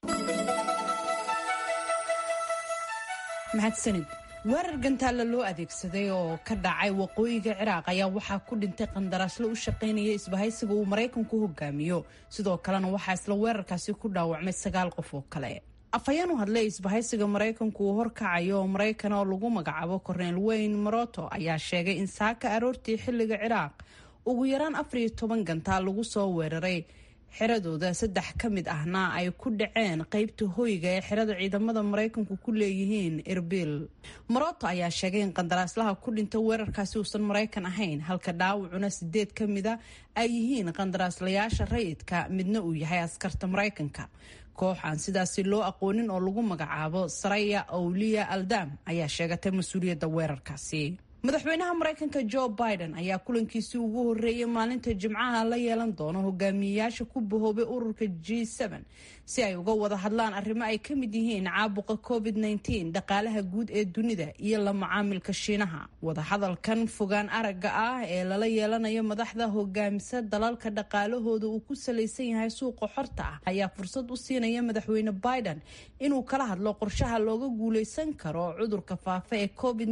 mahadsanid weerar gantaalla loo adeegsaday oo ka dhacay waqooyiga ciraaq ayaa waxaa ku dhintay qandaraasle u shaqaynaya isbahaysiga uu maraykanku hogaamiyo sidoo kalena waxaa isla weerarkaasi ku dhaawacmay sagaal qof oo kale afhayeen u hadlay isbahaysiga maraykanku uu horkacayo oo maraykan oo lagu magacaabo korneel weyn maroto ayaa sheegay in saaka aroortii xilliga ciraaq ugu yaraan afar iyo toban gantaal lagu soo weeraray xiradooda saddex ka mid ahna ay ku dhaceen qeybta hoyga ee xirada ciidamada maraykanku ku leeyihiin erbil maroto ayaa sheegay in qandaraaslaha ku dhinta weerarkaasi uusan maraykan ahayn halka dhaawacuna sideed ka mida ay yihiin qandaraaslayaasha rayidka midna uu yahay askarta maraykanka koox aan sidaasi loo aqoonin oo lagu magacaabo saraya awliya aldam ayaa sheegatay mas-uuliyadda weerarkaasi madaxweynaha maraykanka jo biden ayaa kulankiisii ugu horeeyay maalinta jimcaha la yeelan doono hogaamiyeyaasha ku bahoobay ururka g si ay uga wada hadlaan arrimo ay ka mid yihiin caabuqa covid dhaqaalaha guud ee dunida iyo la macaamilka shiinaha wadahadalkan fogaan aragga ah ee lala yeelanayo madaxda hogaamisa dalalka dhaqaalahooda uu ku salaysan yahay suuqa xorta ah ayaa fursad u siinaya madaxweyne biden inuu kala hadlo qorshaha looga guuleysan karo cudurka faafa ee covid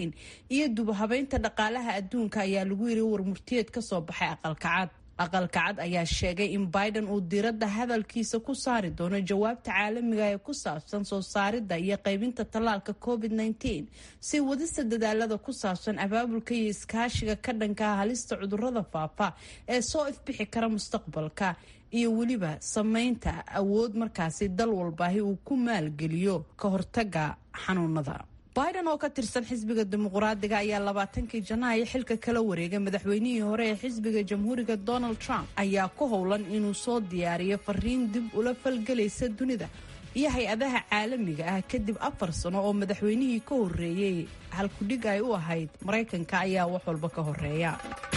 iyo dubahabeynta dhaqaalaha adduunka ayaa lagu yiri warmurtiyeed ka soo baxay aqalka cad aqalka cad ayaa sheegay in biden uu diiradda hadalkiisa ku saari doono jawaabta caalamiga ee ku saabsan soo saaridda iyo qaybinta tallaalka covid si wadista dadaalada ku saabsan abaabulka iyo iskaashiga ka dhanka halista cudurada faafa ee soo ifbixi kara mustaqbalka iyo weliba sameynta awood markaasi dal walbaahi uu ku maalgeliyo ka hortaga xanuunada biden oo ka tirsan xisbiga dimuqraadiga ayaa labaatankii janaayo xilka kala wareegay madaxweynihii hore ee xisbiga jamhuuriga donald trump ayaa ku howlan inuu soo diyaariyo fariin dib ula falgelaysa dunida iyo hay-adaha caalamiga ah kadib afar sano oo madaxweynihii ka horeeyey halkudhig ay u ahayd maraykanka ayaa wax walba ka horeeya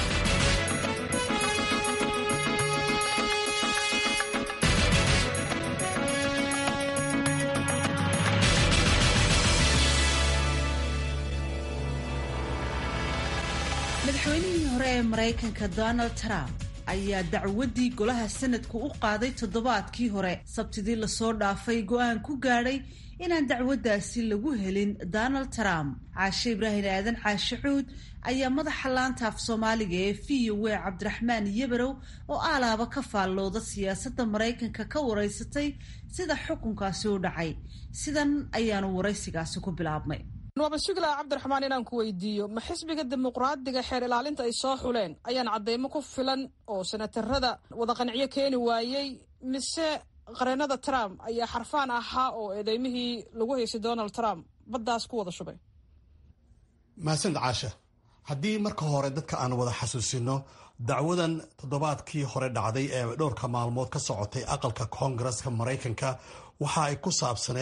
madaxweynihii hore ee maraykanka donald trump ayaa dacwaddii golaha sanadku u qaaday toddobaadkii hore sabtidii lasoo dhaafay go-aan ku gaadhay inaan dacwaddaasi lagu helin donald trump caashe ibraahim aadan caashe cuud ayaa madaxa laanta af soomaaliga ee v o a cabdiraxmaan yabarow oo aalaaba ka faallooda siyaasadda maraykanka ka waraysatay sida xukunkaasi u dhacay sidan ayaanu waraysigaasi ku bilaabmay waaba sugilaa cabdiraxmaan inaan ku weydiiyo ma xisbiga dimuqraadiga xeer ilaalinta ay soo xuleen ayaan cadeymo ku filan oo senatarada wada qanciyo keeni waayey mise qareenada trump ayaa xarfaan ahaa oo eedeymihii lagu haysay donald trump baddaas ku wada shubay mahadsanid caasha haddii marka hore dadka aan wada xasuusino dacwadan toddobaadkii hore dhacday ee dhowrka maalmood ka socotay aqalka koongareska maraykanka waxa ay ku saabsaneed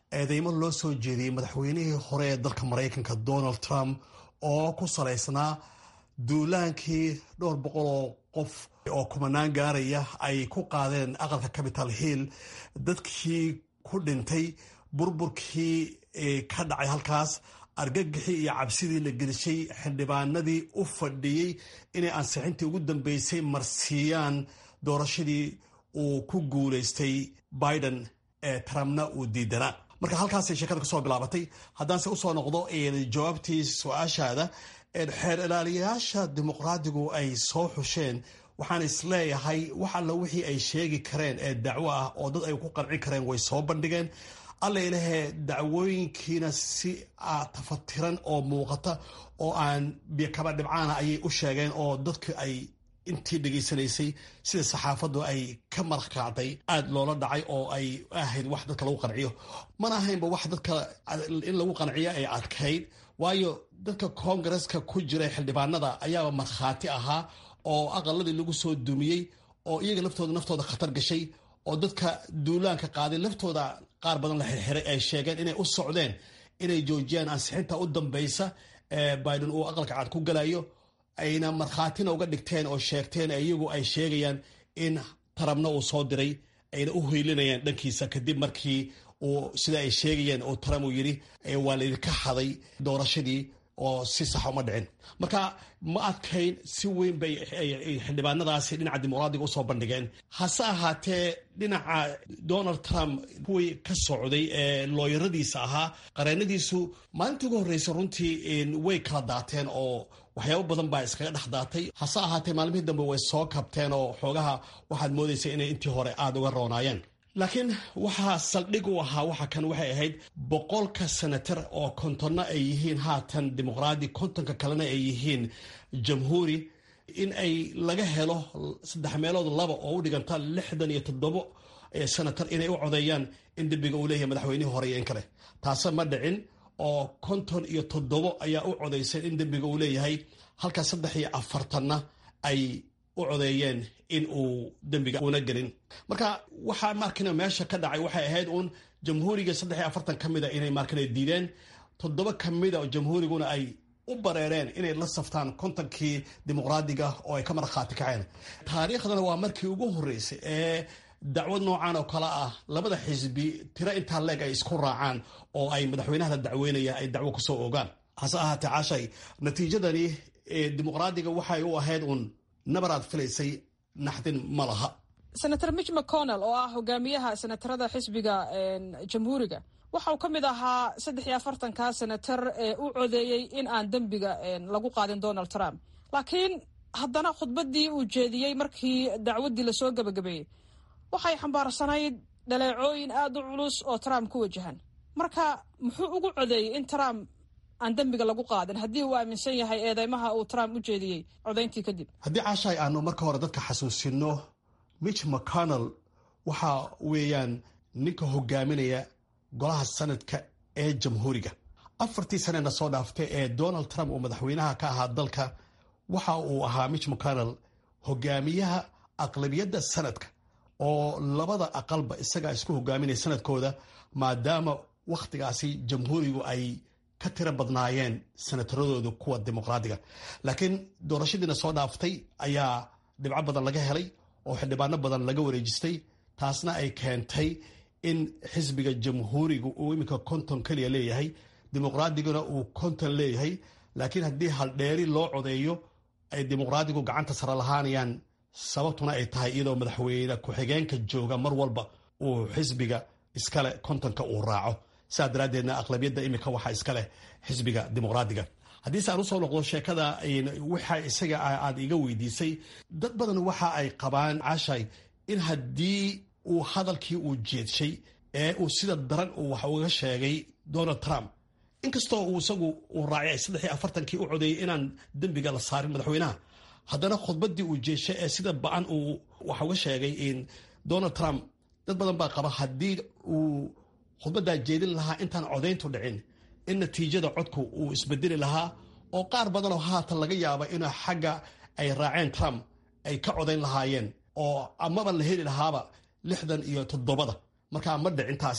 eedeymo loo soo jeediyey madaxweynihii hore ee dalka maraykanka donald trump oo ku salaysnaa duulaankii dhowr boqol oo qof oo kumanaan gaaraya ay ku qaadeen aqalka capital hill dadkii ku dhintay burburkii ka dhacay halkaas argagixii iyo cabsidii la gelishay xildhibaanadii u fadhiyey inay ansixintii ugu dambeysay marsiiyaan doorashadii uu ku guulaystay biden ee trumpna uu diidanaa marka halkaasay sheekada kasoo bilaabatay haddaanse usoo noqdo jawaabtii su-aashaada xeer ilaaliyayaasha dimuqraadigu ay soo xusheen waxaan isleeyahay wax alla wixii ay sheegi kareen ee dacwo ah oo dad ay ku qancin kareen way soo bandhigeen alla ilahee dacwooyinkiina si tafatiran oo muuqata oo aan bikaba dhibcaana ayay u sheegeen oo dadku ay intii dhegaysanaysay sida saxaafaddu ay ka marqaacday aada loola dhacay oo ay ahayd wax dadka lagu qanciyo mana ahaynba wax dadka in lagu qanciyo ay adkayd waayo dadka koongareska ku jiray xildhibaanada ayaaba markhaati ahaa oo aqaladii lagu soo dumiyey oo iyaga laftooda naftooda khatar gashay oo dadka duulaanka qaaday laftooda qaar badan la xirxiray ay sheegeen inay u socdeen inay joojiyaan ansixinta u dambeysa ee biden uu aqalka cad ku galayo ayna markhaatina uga dhigteen oo sheegteen iyagu ay sheegayaan in tarabna uu soo diray ayna u hoylinayaan dhankiisa kadib markii uu sida ay sheegayeen oo trump uu yidhi waa laydinka xaday doorashadii oo si saxa uma dhicin marka ma adkayn si weyn bay xildhibaanadaasi dhinaca dimuqraadiga usoo bandhigeen hase ahaatee dhinaca donald trump kuwii ka socday ee looyaradiisa ahaa qareenadiisu maalintii ugu horreysay runtii way kala daateen oo waxyaabo badan baa iskaga dhex daatay hase ahaatee maalmihii dambe way soo kabteen oo xoogaha waxaad moodaysa inay intii hore aada uga roonaayeen laakiin waxaa saldhig u ahaa waxa kan waxay ahayd boqolka senatar oo kontonna ay yihiin haatan dimuqraadi kontonka kalena ay yihiin jamhuuri in ay laga helo saddex meelood laba oo u dhiganta lixdan iyo toddobo senatar inay u codeeyaan in dembiga uu leeyahay madaxweynihii hore iyo in kale taase ma dhicin oo konton iyo toddobo ayaa u codaysay in dembiga uu leeyahay halka saddex iyo afartanna ay u codeeyeen in uu dembiga una gelin marka waxaa markina meesha ka dhacay waxay ahayd uun jamhuuriga saddex iyo afartan ka mida inay markina diideen toddoba ka mida oo jamhuuriguna ay u bareereen inay la saftaan kontonkii dimuqraadiga oo ay ka markhaati kaceen taariikhdana waa markii ugu horreysay ee dacwad noocan oo kale ah labada xisbi tiro intaa leeg ay isku raacaan oo ay madaxweynaha la dacweynaya ay dacwo kusoo ogaan hase ahaatee cashay natiijadani dimuqraadiga waxay u ahayd uun nabaraad filaysay naxdin ma laha senator mitch mcconnell oo ah hogaamiyaha senatarada xisbiga jamhuuriga waxa uu ka mid ahaa saddex iyo afartanka senatar ee u codeeyey in aan dembiga lagu qaadin donald trump laakiin haddana khudbaddii uu jeediyey markii dacwaddii lasoo gebagabeeyey waxay xambaarsanayd dhaleecooyin aada u culus oo trump ku wajahan marka muxuu ugu codeeyey in trump aan dembiga lagu qaadin haddii uu aaminsan yahay eedeymaha uu trump u jeediyey codayntii kadib haddii caashaay aanu marka hore dadka xasuusino mitch mcconnell waxa weeyaan ninka hogaaminaya golaha sanadka ee jamhuuriga afartii sanena soo dhaaftay ee donald trump uu madaxweynaha ka ahaa dalka waxa uu ahaa mitch mcconnell hogaamiyaha aqlabiyadda sanadka oo labada aqalba isagaa isku hogaaminaya sanadkooda maadaama wakhtigaasi jamhuurigu ay ka tiro badnaayeen senataradooda kuwa dimuqraadiga laakiin doorashadiina soo dhaaftay ayaa dhibco badan laga helay oo xildhibaano badan laga wareejistay taasna ay keentay in xisbiga jamhuuriga uu iminka konton keliya leeyahay dimuqraadiguna uu konton leeyahay laakiin haddii haldheeri loo codeeyo ay dimuqraadigu gacanta sare lahaanayaan sababtuna ay tahay iyadoo madaxweyne ku-xigeenka jooga mar walba uu xisbiga iskale kontonka uu raaco sidaa daraaddeedna aqlabiyadda iminka waxaa iskaleh xisbiga dimuqraadiga haddiise aan usoo noqdo sheekada waxa isaga aad iga weydiisay dad badan waxa ay qabaan cashay in haddii uu hadalkii uu jeedshay ee uu sida daran uu wax uga sheegay donald trump inkastoo uu isagu uu raacay saddex iyo afartankii u codeeyey inaan dembiga la saarin madaxweynaha haddana khudbaddii uu jeeshay ee sida ba-an uu wax uga sheegay donald trump dad badan baa qaba haddii uu khudbaddaa jeedin lahaa intaan codayntu dhicin in natiijada codku uu isbedeli lahaa oo qaar badanoo haatan laga yaaba in xagga ay raaceen trump ay ka codayn lahaayeen oo amaba la heli lahaaba lixdan iyo toddobada markaa ma dhicintaasi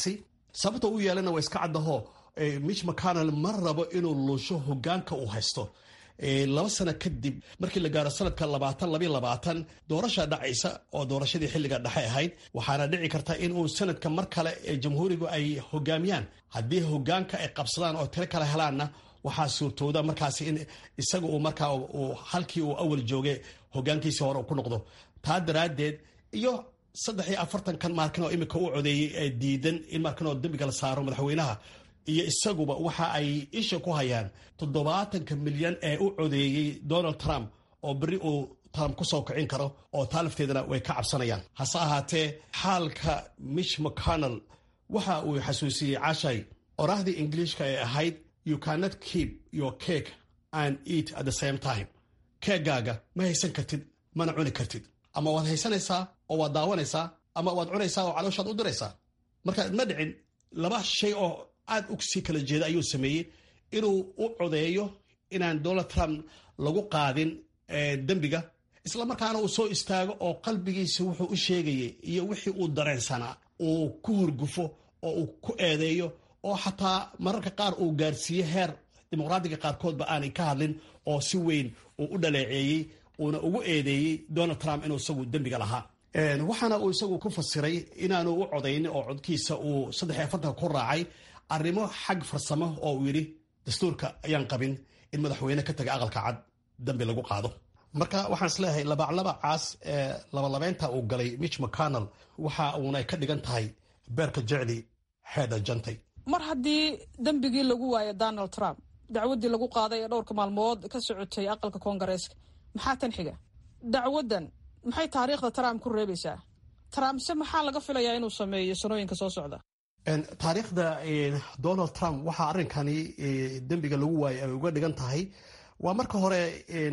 sababta u yeelana waa iska caddaho mitch mcconnell ma rabo inuu luusho hogaanka uu haysto laba sano kadib markii la gaaro sanadka labaatan labayo labaatan doorasha dhacaysa oo doorashadii xilliga dhexe ahayd waxaana dhici karta inuu sanadka mar kale ee jamhuurigu ay hogaamiyaan haddii hogaanka ay qabsadaan oo tiro kale helaanna waxaa suurtooda markaasi in isaga uu markaa halkii uu awal jooge hogaankiisii hore ku noqdo taa daraaddeed iyo saddex iyo afartankan maalkin oo imika u codeeyey ee diidan in maalkin oo dembiga la saaro madaxweynaha iyo isaguba waxa ay isha ku hayaan toddobaatanka milyan ee u codeeyey donald trump oo berri uu trump ku soo kicin karo oo taa lafteedana way ka cabsanayaan hase ahaatee xaalka mitch mcconnell waxa uu xasuusiyey cashay oraahdii ingiliishka ee ahayd you cannot keep your cake and eat at the same time keegaaga ma haysan kartid mana cuni kartid ama waad haysanaysaa oo waad daawanaysaa ama waad cunaysaa oo calooshaad u diraysaa marka ma dhicin laba shay oo aad u sii kala jeeda ayuu sameeyey inuu u codeeyo inaan donald trump lagu qaadin dembiga isla markaana uu soo istaago oo qalbigiisa wuxuu u sheegayay iyo wixii uu dareensanaa uu ku hurgufo oo uu ku eedeeyo oo xataa mararka qaar uu gaarsiiye heer dimuqraadiga qaarkoodba aanay ka hadlin oo si weyn uu u dhaleeceeyey uuna ugu eedeeyey donald trump inuu isagu dembiga lahaa waxaana uu isagu ku fasiray inaanu u codaynin oo codkiisa uu saddex iyo afartanka ku raacay arrimo xag farsamo oo uu yidhi dastuurka ayaan qabin in madaxweyne ka taga aqalka cad dambi lagu qaado marka waxaan isleeyahay labaclabacaas ee labalabeynta uu galay mitch mcconnell waxa uuna ka dhigan tahay beerka jecli xeedha jantay mar haddii dembigii lagu waayo donald trump dacwaddii lagu qaaday ee dhowrka maalmood ka socotay aqalka koongareeska maxaa tan xiga dacwaddan maxay taariikhda trump ku reebaysaa trump se maxaa laga filayaa inuu sameeyo sanooyinka soo socda taariikhda donald trump waxaa arrinkani dembiga lagu waayay ay uga dhigan tahay waa marka hore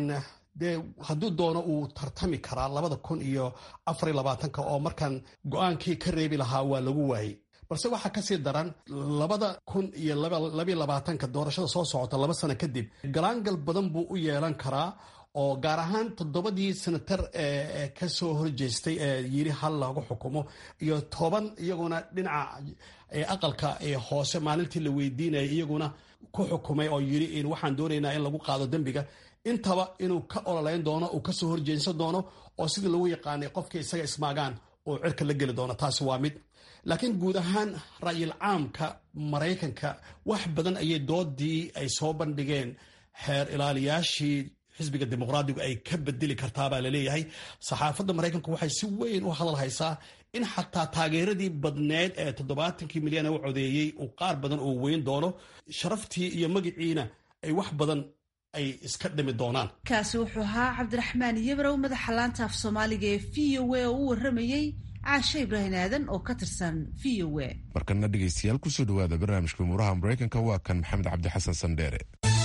dee hadduu doono uu tartami karaa labada kun iyo afariyo labaatanka oo markan go-aankii ka reebi lahaa waa lagu waayey balse waxaa kasii daran labada kun iyo labayo labaatanka doorashada soo socota laba sano kadib galaangal badan buu u yeelan karaa oo gaar ahaan toddobadii senatar ee kasoo horjeestay ee yiri hal lagu xukumo iyo toban iyaguna dhinaca aqalka hoose maalintii la weydiinayay iyaguna ku xukumay oo yiri waxaan doonaynaa in lagu qaado dembiga intaba inuu ka ololeyn doono uu kasoo horjeedsan doono oo sidii lagu yaqaanay qofkii isaga ismaagaan oo cirka la geli doono taasi waa mid laakiin guud ahaan ra'yil caamka maraykanka wax badan ayay doodii ay soo bandhigeen xeer ilaaliyaashii xisbiga dimuqraadigu ay ka bedeli kartaabaa laleeyahay saxaafadda maraykanku waxay si weyn u hadal haysaa in xataa taageeradii badneed ee toddobaatankii milyan u codeeyey uu qaar badan uu weyn doono sharaftii iyo magiciina ay wax badan ay iska dhimi doonaan kaasi wuxuu ahaa cabdiraxmaan yabrow madaxa laanta af soomaaliga ee v o a oo u waramayey caashe ibraahim aadan oo ka tirsan v o a markana dhegaystayaal kusoo dhawaada barnaamijka umuuraha maraykanka waa kan maxamed cabdi xasan sandheere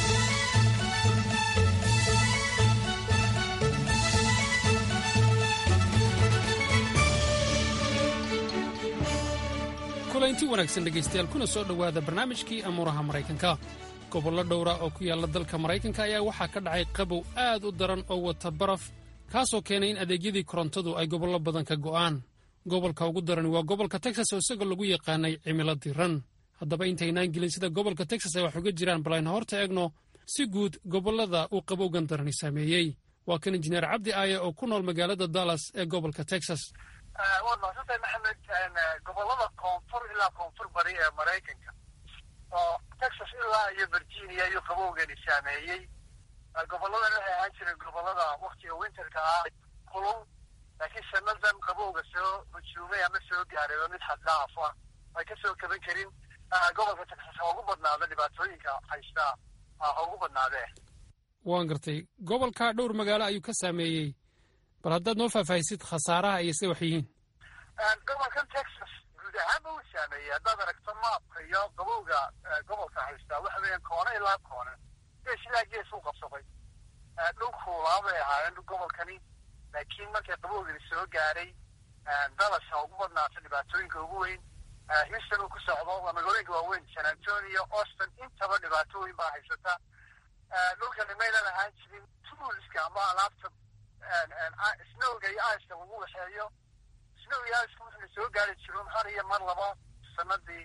kulanti wanaagsan dhegaystayaal kuna soo dhowaada barnaamijkii amuuraha maraykanka gobollo dhowra oo ku yaalla dalka maraykanka ayaa waxaa ka dhacay qabow aad u daran oo wata baraf kaasoo keenay in adeegyadii korontadu ay gobollo badan ka go'aan gobolka ugu darani waa gobolka texas oo isagoo lagu yaqaanay cimilo diran haddaba intaynaan gelin sida gobolka texas ay wax uga jiraan balayna horta eegno si guud gobollada uu qabowgan darani saameeyey waa kan injineer cabdi aaye oo ku nool magaalada dallas ee gobolka texas waad mahadsantahay maxamed gobolada koonfur ilaa koonfur bari ee maraykanka oo texas ilaa iyo virginia iyo qabowgani saameeyey goboladan waxay ahaan jireen gobolada waktiga winterka ah kulul laakiin sanadan qabowga soo hujuumay ama soo gaaray oo mid xaddhaaf ah ay ka soo kaban karin gobolka texas ha ugu badnaado dhibaatooyinka haystaa ha ugu badnaadee waan gartay gobolka dhowr magaalo ayuu ka saameeyey bal haddaad noo faahfaahisid khasaaraha iyo sida wax yihiin gobolkan texas guud ahaanba uu saameeyey haddaad aragto maapka iyo qabowga gobolka haystaa waxa weeyaan koone ilaa koone gees ilaa gees u qabsaday dhul kuulaa bay ahaayeen gobolkani laakiin markay qabowgani soo gaaray dallas ha ugu badnaato dhibaatooyinka ugu weyn houston uu ku socdo waa magaalooyinka waaweyn san antonio austin intaba dhibaato weyn baa haysata dhulkani maynan ahaan jirin toolska ama alaabta snowga iyo iceka lagu waxeeyo snow iyo iceka wuxuu soo gaari jiro har iyo mar laba sanadii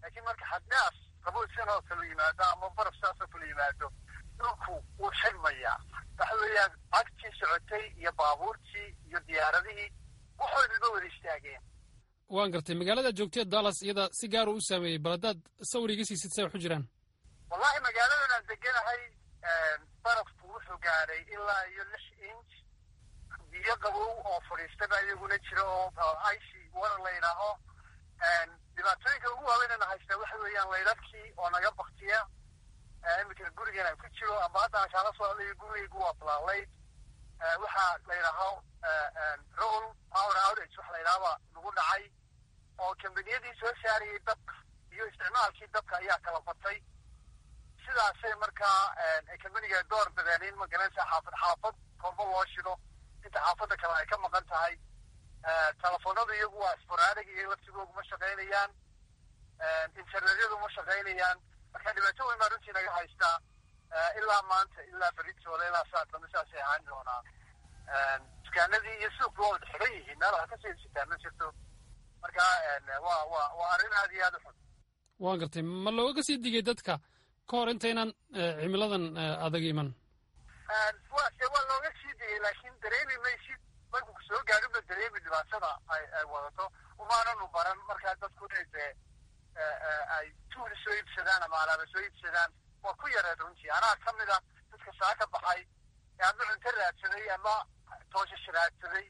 laakiin marka xaddaaf qabow sidan oo kale yimaado ama baraf sidaas oo kale yimaado dhulku wuu xidhmayaa waxa weeyaan cagtii socotay iyo baabuurtii iyo diyaaradihii waxoodaba wada istaageen waan gartay magaalada joogtee dallas iyada si gaar u saameeyey bal haddaad sawir iga siisid say wax u jiraan wallahi magaaladan aan deganahay barafku wuxuu gaadhay ilaa iyo lix inch biyo qabow oo fadhiistaba iyaguna jira oo icy water la yidhaaho dhibaatooyinka ugu waaweynana haystaa waxa weeyaan laydadkii oo naga baktiya iminka gurigan aan ku jiro ama hadda aan kaala soo hadlayo gurigaygu waa blaalayd waxaa la yidhaaho roll power outage waxa la yidhahaba nagu dhacay oo kambaniyadii soo saarayay dabka iyo isticmaalkii dabka ayaa kala batay sidaasay markaa kambaniga door badeen in magaranaysa xaafad xaafad korba loo shido inta xaafadda kale ay ka maqan tahay telefoonadu iyagu waa sporaadig iyo laftigoogu ma shaqaynayaan internetyadu ma shaqaynayaan marka dhibaato weyn baa runtii naga haystaa ilaa maanta ilaa beritooda ilaa saad dambe saasay ahaan doonaa dukaanadii iyo suuqi waa wada xiran yihiin meel wax kasii sitaan ma jirto marka waa waa waa arrin aad iyo aad u xun waan gartay ma looga sii digay dadka ka hor intaynan cimiladan adag iman wa waa looga sii digay laakiin dareemi maysid markuu soo gaadhinba dareemi dhibaatada ay ay wadato umaananu baran markaa dadku inay dee ay tuuli soo iibsadaan ama alaaba soo iibsadaan waa ku yareed runtii anaa ka mid a dadka saa ka baxay ama cunto raadsaday ama tooshash raadsaday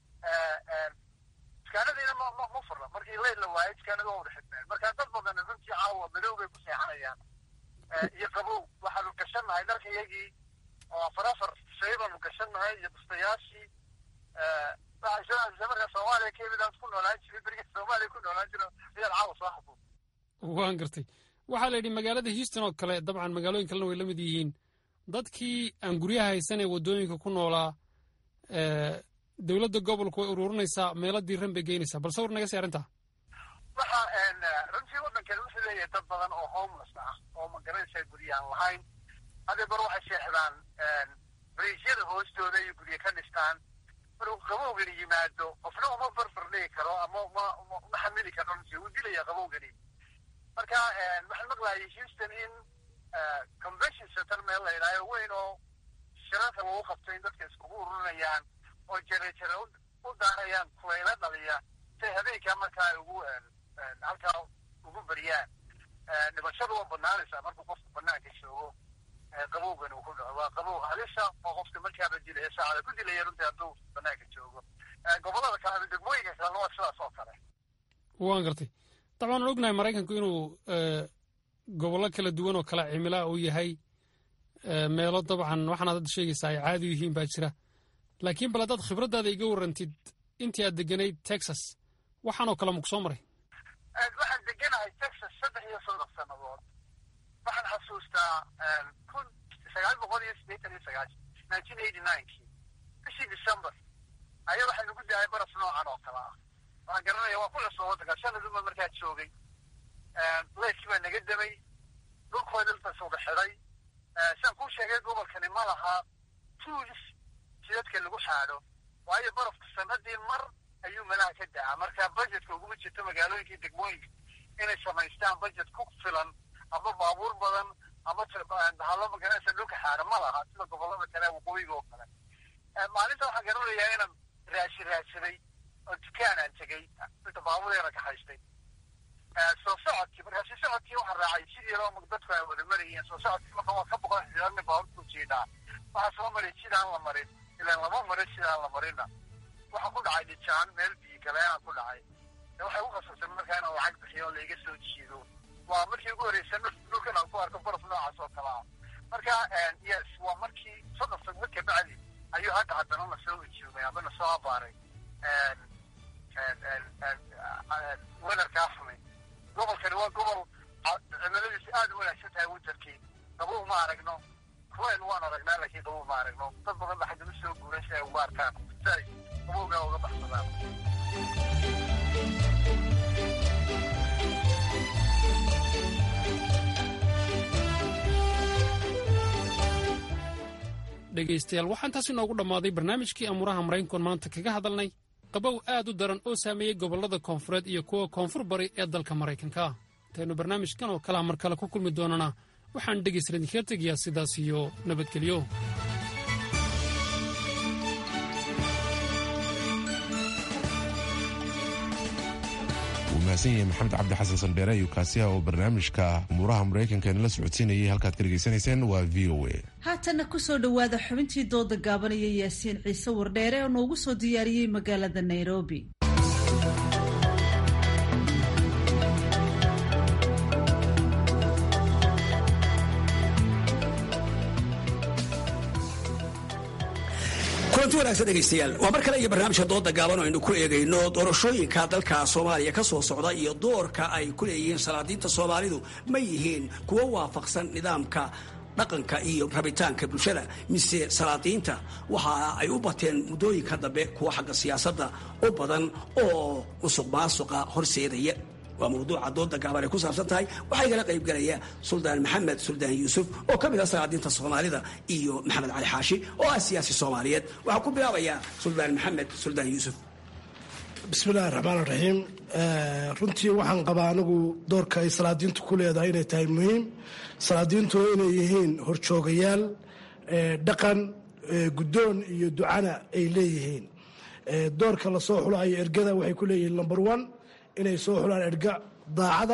dukaanadiina ma ma ma furna markii leyl la waayay dukaanada waa wada xidmeen marka dad badan runtii caawa madow bay ku seexanayaan iyo qabow waxaanu gashannahay dharka iyagii oo afar afar shay baanu gashannahay iyo bustayaashii marka soomaaliya ka yimid aan ku noolaan jiray beriga soomaaliya ku noolaan jiro ayaad caawa soo xasuus waan gartay waxaa la yidhi magaalada houston oo kale dabcan magaalooyin kalena way la mid yihiin dadkii aan guryaha haysan ee waddooyinka ku noolaa dowladda gobolku way ururinaysaa meelo diiran bay geynaysaa bal sawir naga sii arrintaa waxa runtii waddankan wuxuu leeyahay dad badan oo homeless ah oo magaranaysaa gurya aan lahayn hadee bar waxay seexdaan bariisyada hoostooda iyo gurya ka dhistaan markuu qabowgani yimaado qofna uma barbar dhigi karo ama ma ma xamili karo runtii wuu dilaya qabowgani marka waxaan maqlayay houston in convention center meel la yidhaayo weyn oo shirarka lagu qabto in dadka iskugu ururinayaan oo jere jere u daarayaan kulayla dhaliya say habeenkaa markaa ay ugu halkaa ugu beriyaan dhibashadu waa banaanaysaa markuu qofku banaanka joogo qabowgan uu ku dhaco waa qabow halisa oo qofka markaaba dilaya saacada ku dilaya runtii hadduu banaanka joogo gobollada kale degmooyinka kalena waa sidaas oo kale waan gartay dabcan waan ognahay maraykanku inuu gobollo kala duwan oo kale cimilaa uu yahay meelo dabcan waxaanaad hadda sheegaysaa ay caadi u yihiin baa jira laakiin bal haddaad khibraddaada iga warrantid intii aad deganayd texas waxaanoo kale maku soo maray waxaan deganahay texas saddex iyo soddon sannadood waxaan xasuustaa kun sagaal boqol iyo siddeetan iyo sagaashan nineteen eighty ninekii bishii december ayaa waxaa nagu daayay baraf noocan oo kale ah waxaan garanaya waa ku cusub waddanka sanadunba markaa joogay leyskii baa naga damay dhulkoo dhulkaas wada xidhay saan kuu sheegay gobolkani ma laha tuulis jidadka lagu xaadho waayo barafka sanadii mar ayuu malaha ka dacaa marka budgetka uguma jirto magaalooyinkii degmooyinka inay samaystaan budget ku filan ama baabuur badan ama bahalo magaranaysa dhulka xaadho ma laha sida gobollada kale waqooyiga oo kale maalinta waxaan garanayaa inaan raashi raadsaday oo dukaan aan tegey inta baabureena ka haystay soo socodkii markaasi socodkii waxaa raacay sidii loo dadku ay wada marayeen soo socodkii marka waa ka boqon xidaadna baabuurku jeedaa waxaa soo maray sidaan la marin ilaan lama marin sidaan la marinna waxaa ku dhacay dhijaan meel biyo galeenaan ku dhacay de waxay u khasabtay markaa inaan lacag bixiyo oo laiga soo jiido waa markii ugu horreysa dhulkan aan ku arko baraf noocaas oo kale ah marka yes waa markii soddon sano ka bacdi ayuu hadda haddana na soo ujuumay ama na soo abaaray wedarkaa xumay gobolkani waa gobol cimiladiisu aada u wanaagsan tahay winterkii qabow ma aragno kuwayl waan aragnaa laakiin qabow ma aragno dad badan ba xaggama soo guuray si ay uga arkaan si ay qabowgaa uga baxsadaan dhegaystayaal waxaan taas inoogu dhammaaday barnaamijkii amuuraha maraykankoon maanta kaga hadalnay qabow aad u daran oo saameeyey gobollada koonfureed iyo kuwa koonfur bari ee dalka maraykanka intaynu barnaamijkan oo kalea mar kale ku kulmi doonana waxaan dhegaysan idinkaga tegayaa sidaas iyo nabadgelyo wuu mahadsan yahay maxamed cabdi xasan sandheere iyo kaasiha oo barnaamijka umuuraha maraykanka inala socodsiinayay halkaad ka dhegaysanayseen waa v o a haatanna kusoo dhowaada xubintii dooda gaabanaya yaasiin ciise wardheere oo noogu soo diyaariyey magaalada nairobi kulanti wanaagsan dhegaystayaal waa mar kale iyo barnaamijka dooda gaaban oo aynu ku eegayno doorashooyinka dalka soomaaliya ka soo socda iyo doorka ay ku leeyihiin salaadiinta soomaalidu ma yihiin kuwo waafaqsan nidaamka dhaqanka iyo rabitaanka bulshada mise salaadiinta waxa ay u bateen muddooyinka dambe kuwa xagga siyaasadda u badan oo musuq maasuqa horseedaya waa mawduuca dooda gaaban ay ku saabsan tahay waxaa igala qayb galaya suldaan maxamed suldaan yuusuf oo ka mid ah salaadiinta soomaalida iyo maxamed cali xaashi oo ah siyaasi soomaaliyeed waxaa ku bilaabayaa suldaan maxamed suldaan yuusuf bismillahi raxmaan raxiim runtii waxaan qabaa anigu doorka ay salaadiintu ku leedahay inay tahay muhiim salaadiintuna inay yihiin horjoogayaal dhaqan guddoon iyo ducana ay leeyihiin doorka lasoo xulayo ergada waxay ku leeyihiin number one inay soo xulaan erga daacada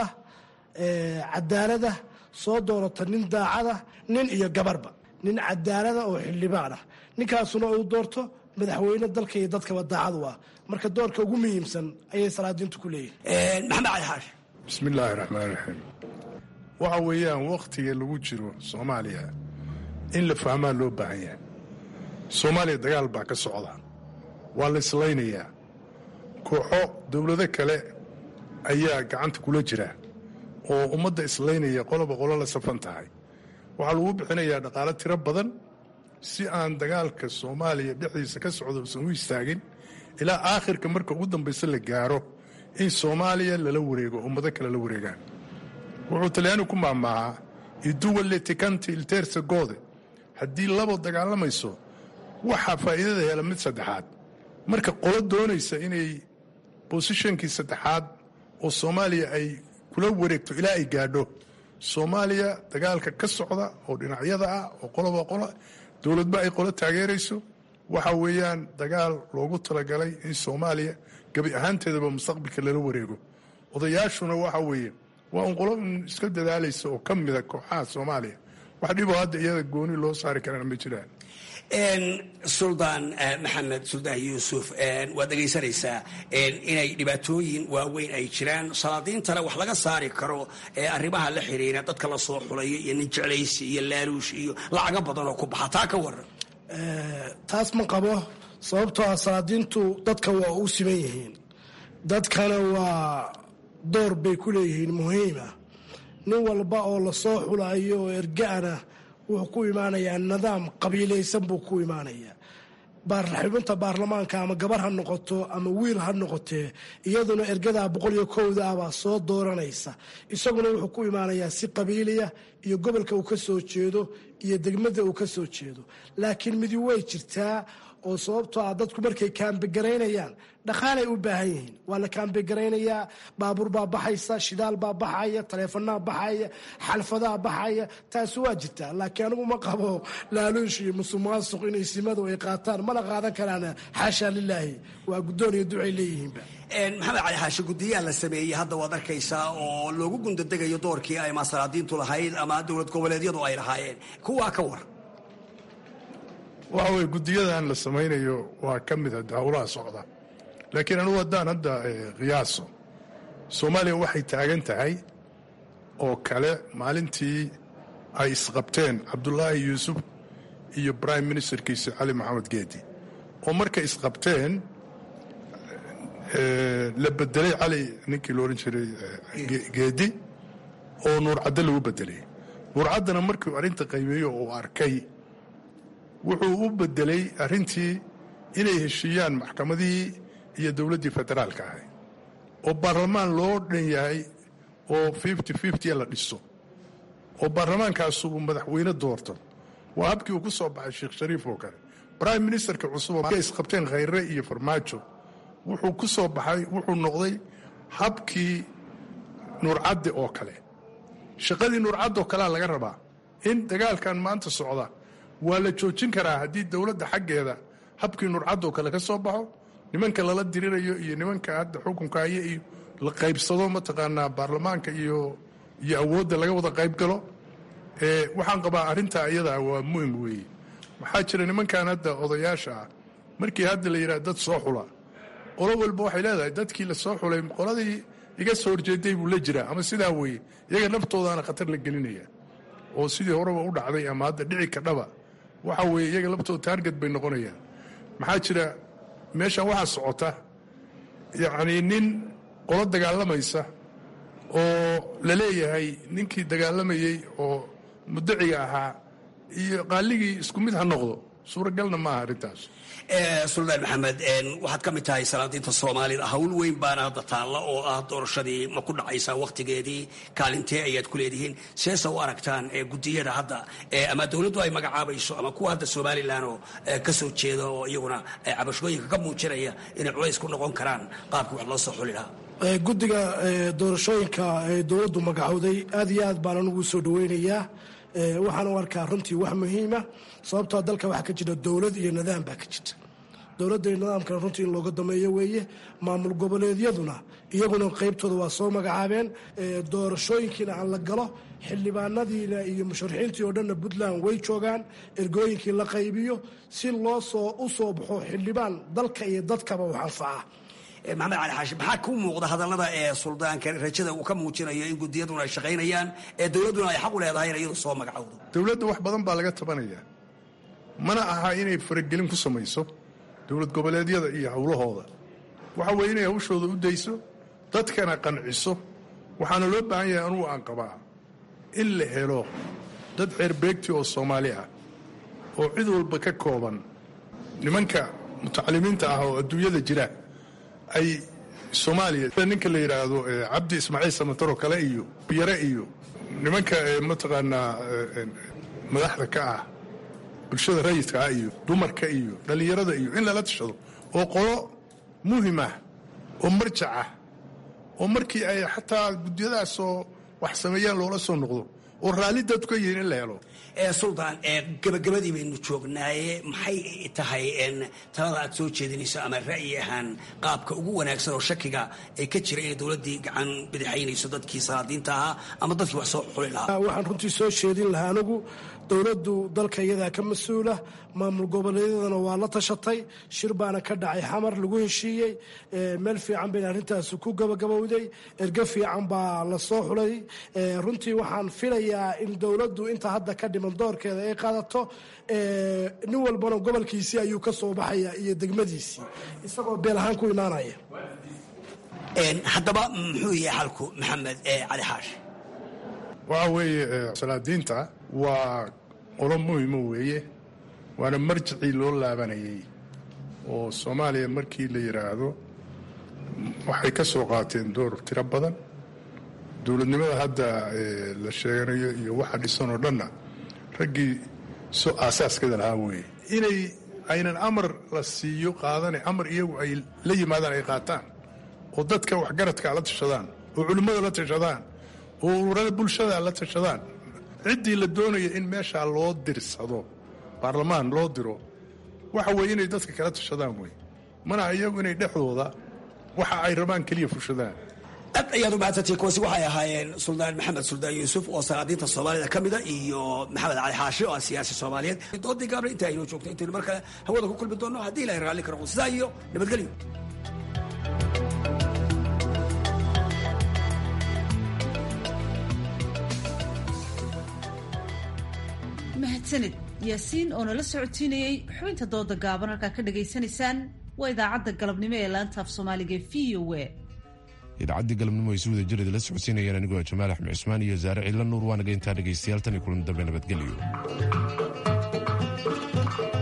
cadaalada soo doorata nin daacada nin iyo gabarba nin cadaalada oo xildhibaan ah ninkaasuna uu doorto madaxweyne dalka iyo dadkaba daacadu ah marka doorka ugu muhiimsan ayay salaadiintu ku leeyihin maxamed cali xaashi bismi illaahi raxmaan raxiim waxa weeyaan wakhtiga lagu jiro soomaaliya in la fahmaa loo baahan yahay soomaaliya dagaal baa ka socda waa la islaynayaa kooxo dowlado kale ayaa gacanta kula jira oo ummadda islaynaya qoloba qolo la safan tahay waxaa lagu bixinayaa dhaqaalo tiro badan si aan dagaalka soomaaliya dhexdiisa ka socda usan u istaagin ilaa aakhirka marka ugu dambaysa la gaaro in soomaaliya lala wareego ummado kale la wareegaan wuxuu talyaani ku maamaahaa iduwalle tikanti ilteersa goode haddii labo dagaalamayso waxaa faa'iidada hela mid saddexaad marka qolo doonaysa inay bosishonkii saddexaad oo soomaaliya ay kula wareegto ilaa ay gaadho soomaaliya dagaalka ka socda oo dhinacyada ah oo qoloba qola dowladba ay qolo taageerayso waxa weeyaan dagaal loogu talagalay in soomaaliya gebi ahaanteedaba mustaqbalka lala wareego odayaashuna waxa weeye waa un qolo iska dadaalaysa oo ka mida kooxaha soomaaliya wax dhiboo hadda iyada gooni loo saari karana ma jiraan suldaan maxamed suldaan yuusuf waad dhegaysanaysaa inay dhibaatooyin waaweyn ay jiraan salaadiintana wax laga saari karo arrimaha la xiriira dadka la soo xulayo iyo nin jeclaysi iyo laaluush iyo lacago badan oo ku baxa taa ka waran taas ma qabo sababtoo ah salaadiintu dadka waa u siman yihiin dadkana waa door bay ku leeyihiin muhiima nin walba oo lasoo xulayo oo ergaana wuxuu ku imaanayaa nidaam qabiilaysan buu ku imaanayaa xubinta baarlamaanka ama gabar ha noqoto ama wiil ha noqotee iyaduna ergadaa boqol iyo kowda ah baa soo dooranaysa isaguna wuxuu ku imaanayaa si qabiiliya iyo gobolka uu ka soo jeedo iyo degmada uu ka soo jeedo laakiin midi way jirtaa oo sababtoo ah dadku markay kaambegaraynayaan dhaqaalay u baahan yihiin waa la kaambegaraynaya baabuur baa baxaysa shidaal baa baxaya taleefanaa baxaya xalfadaa baxaya taasi waa jirtaa laakiin anigu ma qabo laaluush iyo musuqmaasuq inay simadu ay qaataan mana qaadan karaan xaasha lilaahi waa guddoon iyo ducay leeyihiinba maxamed cali xaashi guddiyaha la sameeyey hadda waad arkaysaa oo loogu gundadegayo doorkii ay masalaadiintu lahayd ama dowlad goboleedyadu ay lahaayeen kuwaa ka war waxa weye guddiyadan la samaynayo waa ka mida howlaha socda laakiin anugu haddaan hadda qiyaaso soomaaliya waxay taagan tahay oo kale maalintii ay isqabteen cabdulaahi yuusuf iyo brime ministerkiisa cali maxamed geedi oo markay isqabteen la bedelay cali ninkii lo odhan jiray geedi oo nuurcaddo lagu bedelay nuurcaddana markuu arrinta qaybeeyo uu arkay wuxuu u bedelay arrintii inay heshiiyaan maxkamadihii iyo dowladdii federaalka ahay oo baarlamaan loo dhan yahay oo fifty fifty la dhiso oo baarlamaankaasu uu madaxweyne doorto waa habkii uu ku soo baxay sheekh shariif oo kale brime ministerka cusub oo isqabteen khayre iyo farmaajo wuxuu ku soo baxay wuxuu noqday habkii nuurcadde oo kale shaqadii nuurcadde oo kalea laga rabaa in dagaalkan maanta socda waa la joojin karaa haddii dowladda xaggeeda habkii nuurcadde oo kale ka soo baxo nimanka lala dirirayo iyo nimanka hadda xukunka haya iyo la qaybsado mataqaanaa baarlamaanka iyo iyo awoodda laga wada qayb galo waxaan qabaa arrintaa iyadaa waa muhim weeye maxaa jira nimankan hadda odayaasha ah markii hadda la yidhaha dad soo xula qolo walba waxay leedahay dadkii la soo xulay qoladii iga soo horjeeday buu la jiraa ama sidaa weeye iyaga naftoodaana khatar la gelinaya oo sidii horeba u dhacday ama hadda dhici kadhaba waxa weeye iyaga laftooda taarget bay noqonayaan maxaa jira meeshan waxaa socota yacnii nin qolo dagaalamaysa oo la leeyahay ninkii dagaalamayey oo mudaciga ahaa iyo qaaligii isku mid ha noqdo suuragalna maaha arrintaas suldaan maxamed waxaad ka mid tahay salaadiinta soomaalida hawl weyn baana hadda taalla oo ah doorashadii ma ku dhacaysaa wakhtigeedii kaalintee ayaad ku leedihiin seesa u aragtaan gudiyada hadda ama dowladdu ay magacaabayso ama kuwa hadda somalilan oo ka soo jeeda oo iyaguna cabashooyinka ka muujinaya inay culays ku noqon karaan qaabkii wax loo soo xuli lahaa guddiga doorashooyinka ee dowladdu magacowday aad iyo aad baan anugu soo dhaweynayaa waxaan u arkaa runtii wax muhiima sababtoo dalka waxaa ka jira dowlad iyo nidaam baa ka jirta dowladda iyo nidaamkana runtii in looga dameeyo weeye maamul goboleedyaduna iyaguna qaybtooda waa soo magacaabeen doorashooyinkiina aan la galo xildhibaanadiina iyo musharaxiintii oo dhanna puntland way joogaan ergooyinkii la qaybiyo si loo soo u soo baxo xildhibaan dalka iyo dadkaba wax anfaca maxamed cali xaashi maxaa ku muuqda hadallada ee suldaanka rajada uu ka muujinayo in gudiyaduna ay shaqaynayaan ee dowladduna ay xaq u leedahay in iyadu soo magacowdo dowladda wax badan baa laga tabanayaa mana aha inay faragelin ku samayso dowlad goboleedyada iyo howlahooda waxa weeye inay hawshooda u dayso dadkana qanciso waxaana loo baahan yahay anugu aan qabaa in la helo dad ceerbeegti oo soomaali ah oo cid walba ka kooban nimanka mutacalimiinta ah oo adduunyada jira ay soomaaliya ninka la yidhaahdo cabdi ismaaciil samataro kale iyo yare iyo nimanka mataqaanaa madaxda ka ah bulshada rayidka ah iyo dumarka iyo dhallinyarada iyo in lala tashado oo qolo muhim ah oo marjac ah oo markii ay xataa guddiyadaasoo wax sameeyaan loola soo noqdo oo raalli dadku ka yihiin in la helo suldaan gabagabadii baynu joognaaye maxay tahay talada aad soo jeedinayso ama ra'yi ahaan qaabka ugu wanaagsan oo shakiga ee ka jira inay dowladdii gacan bidixaynayso dadkii salaadiinta ahaa ama dadkii wax soo xuli lahaa waxaan runtii soo jeedin lahaa anigu dowladdu dalka iyadaa ka mas-uula maamul goboleedyadana waa la tashatay shir baana ka dhacay xamar lagu heshiiyey meel fiican bayna arrintaasi ku gabagabowday erge fiican baa la soo xulay runtii waxaan filayaa in dowladdu inta hadda ka dhiman doorkeeda ay qaadato nin walbana gobolkiisii ayuu ka soo baxaya iyo degmadiisii isagoo beel ahaan ku imaanaya haddaba muxuu yahay xalku maxamed cali xaashi waxa weeye salaadiinta waa qolo muhimo weeye waana marjicii loo laabanayay oo soomaaliya markii la yidhaahdo waxay ka soo qaateen door tiro badan dowladnimada hadda la sheeganayo iyo waxa dhisan oo dhanna raggii so aasaaskeeda lahaa weeye inay aynan amar la siiyo qaadane amar iyagu ay la yimaadaan ay qaataan oo dadka waxgaradka la tashadaan oo culimmada la tashadaan oo ururada bulshada la tashadaan ciddii la doonaya in meeshaa loo dirsado baarlamaan loo diro waxa weeye inay dadka kala tashadaan wey mana iyagu inay dhexdooda waxa ay rabaan keliya fushadaan aad ayaad u mahadsantihiin kuwaasi waxay ahaayeen suldaan maxamed suldaan yuusuf oo salaadiinta soomaalida ka mida iyo maxamed cali xaashi oo ah siyaasi soomaaliyeed doodii gaabna inta aynoo joogto intaynu mar kale hawada ku kulmi doonno haddii ilahay raalli ka noqo sidaa iyo nabadgelyo mahadsanid yaasiin oo nala socodsiinayey xubinta dooda gaaban halkaa ka dhagaysanaysaan waa idaacadda galabnimo ee laanta af soomaaliga e v o a idaacaddii galabnimo ay si wada jireed la socodsiinayaan anigoo jamaal axmed cusmaan iyo saare ciidla nuur waanaga intaa dhegaystayaal tan iyo kulan dambe nabadgelyo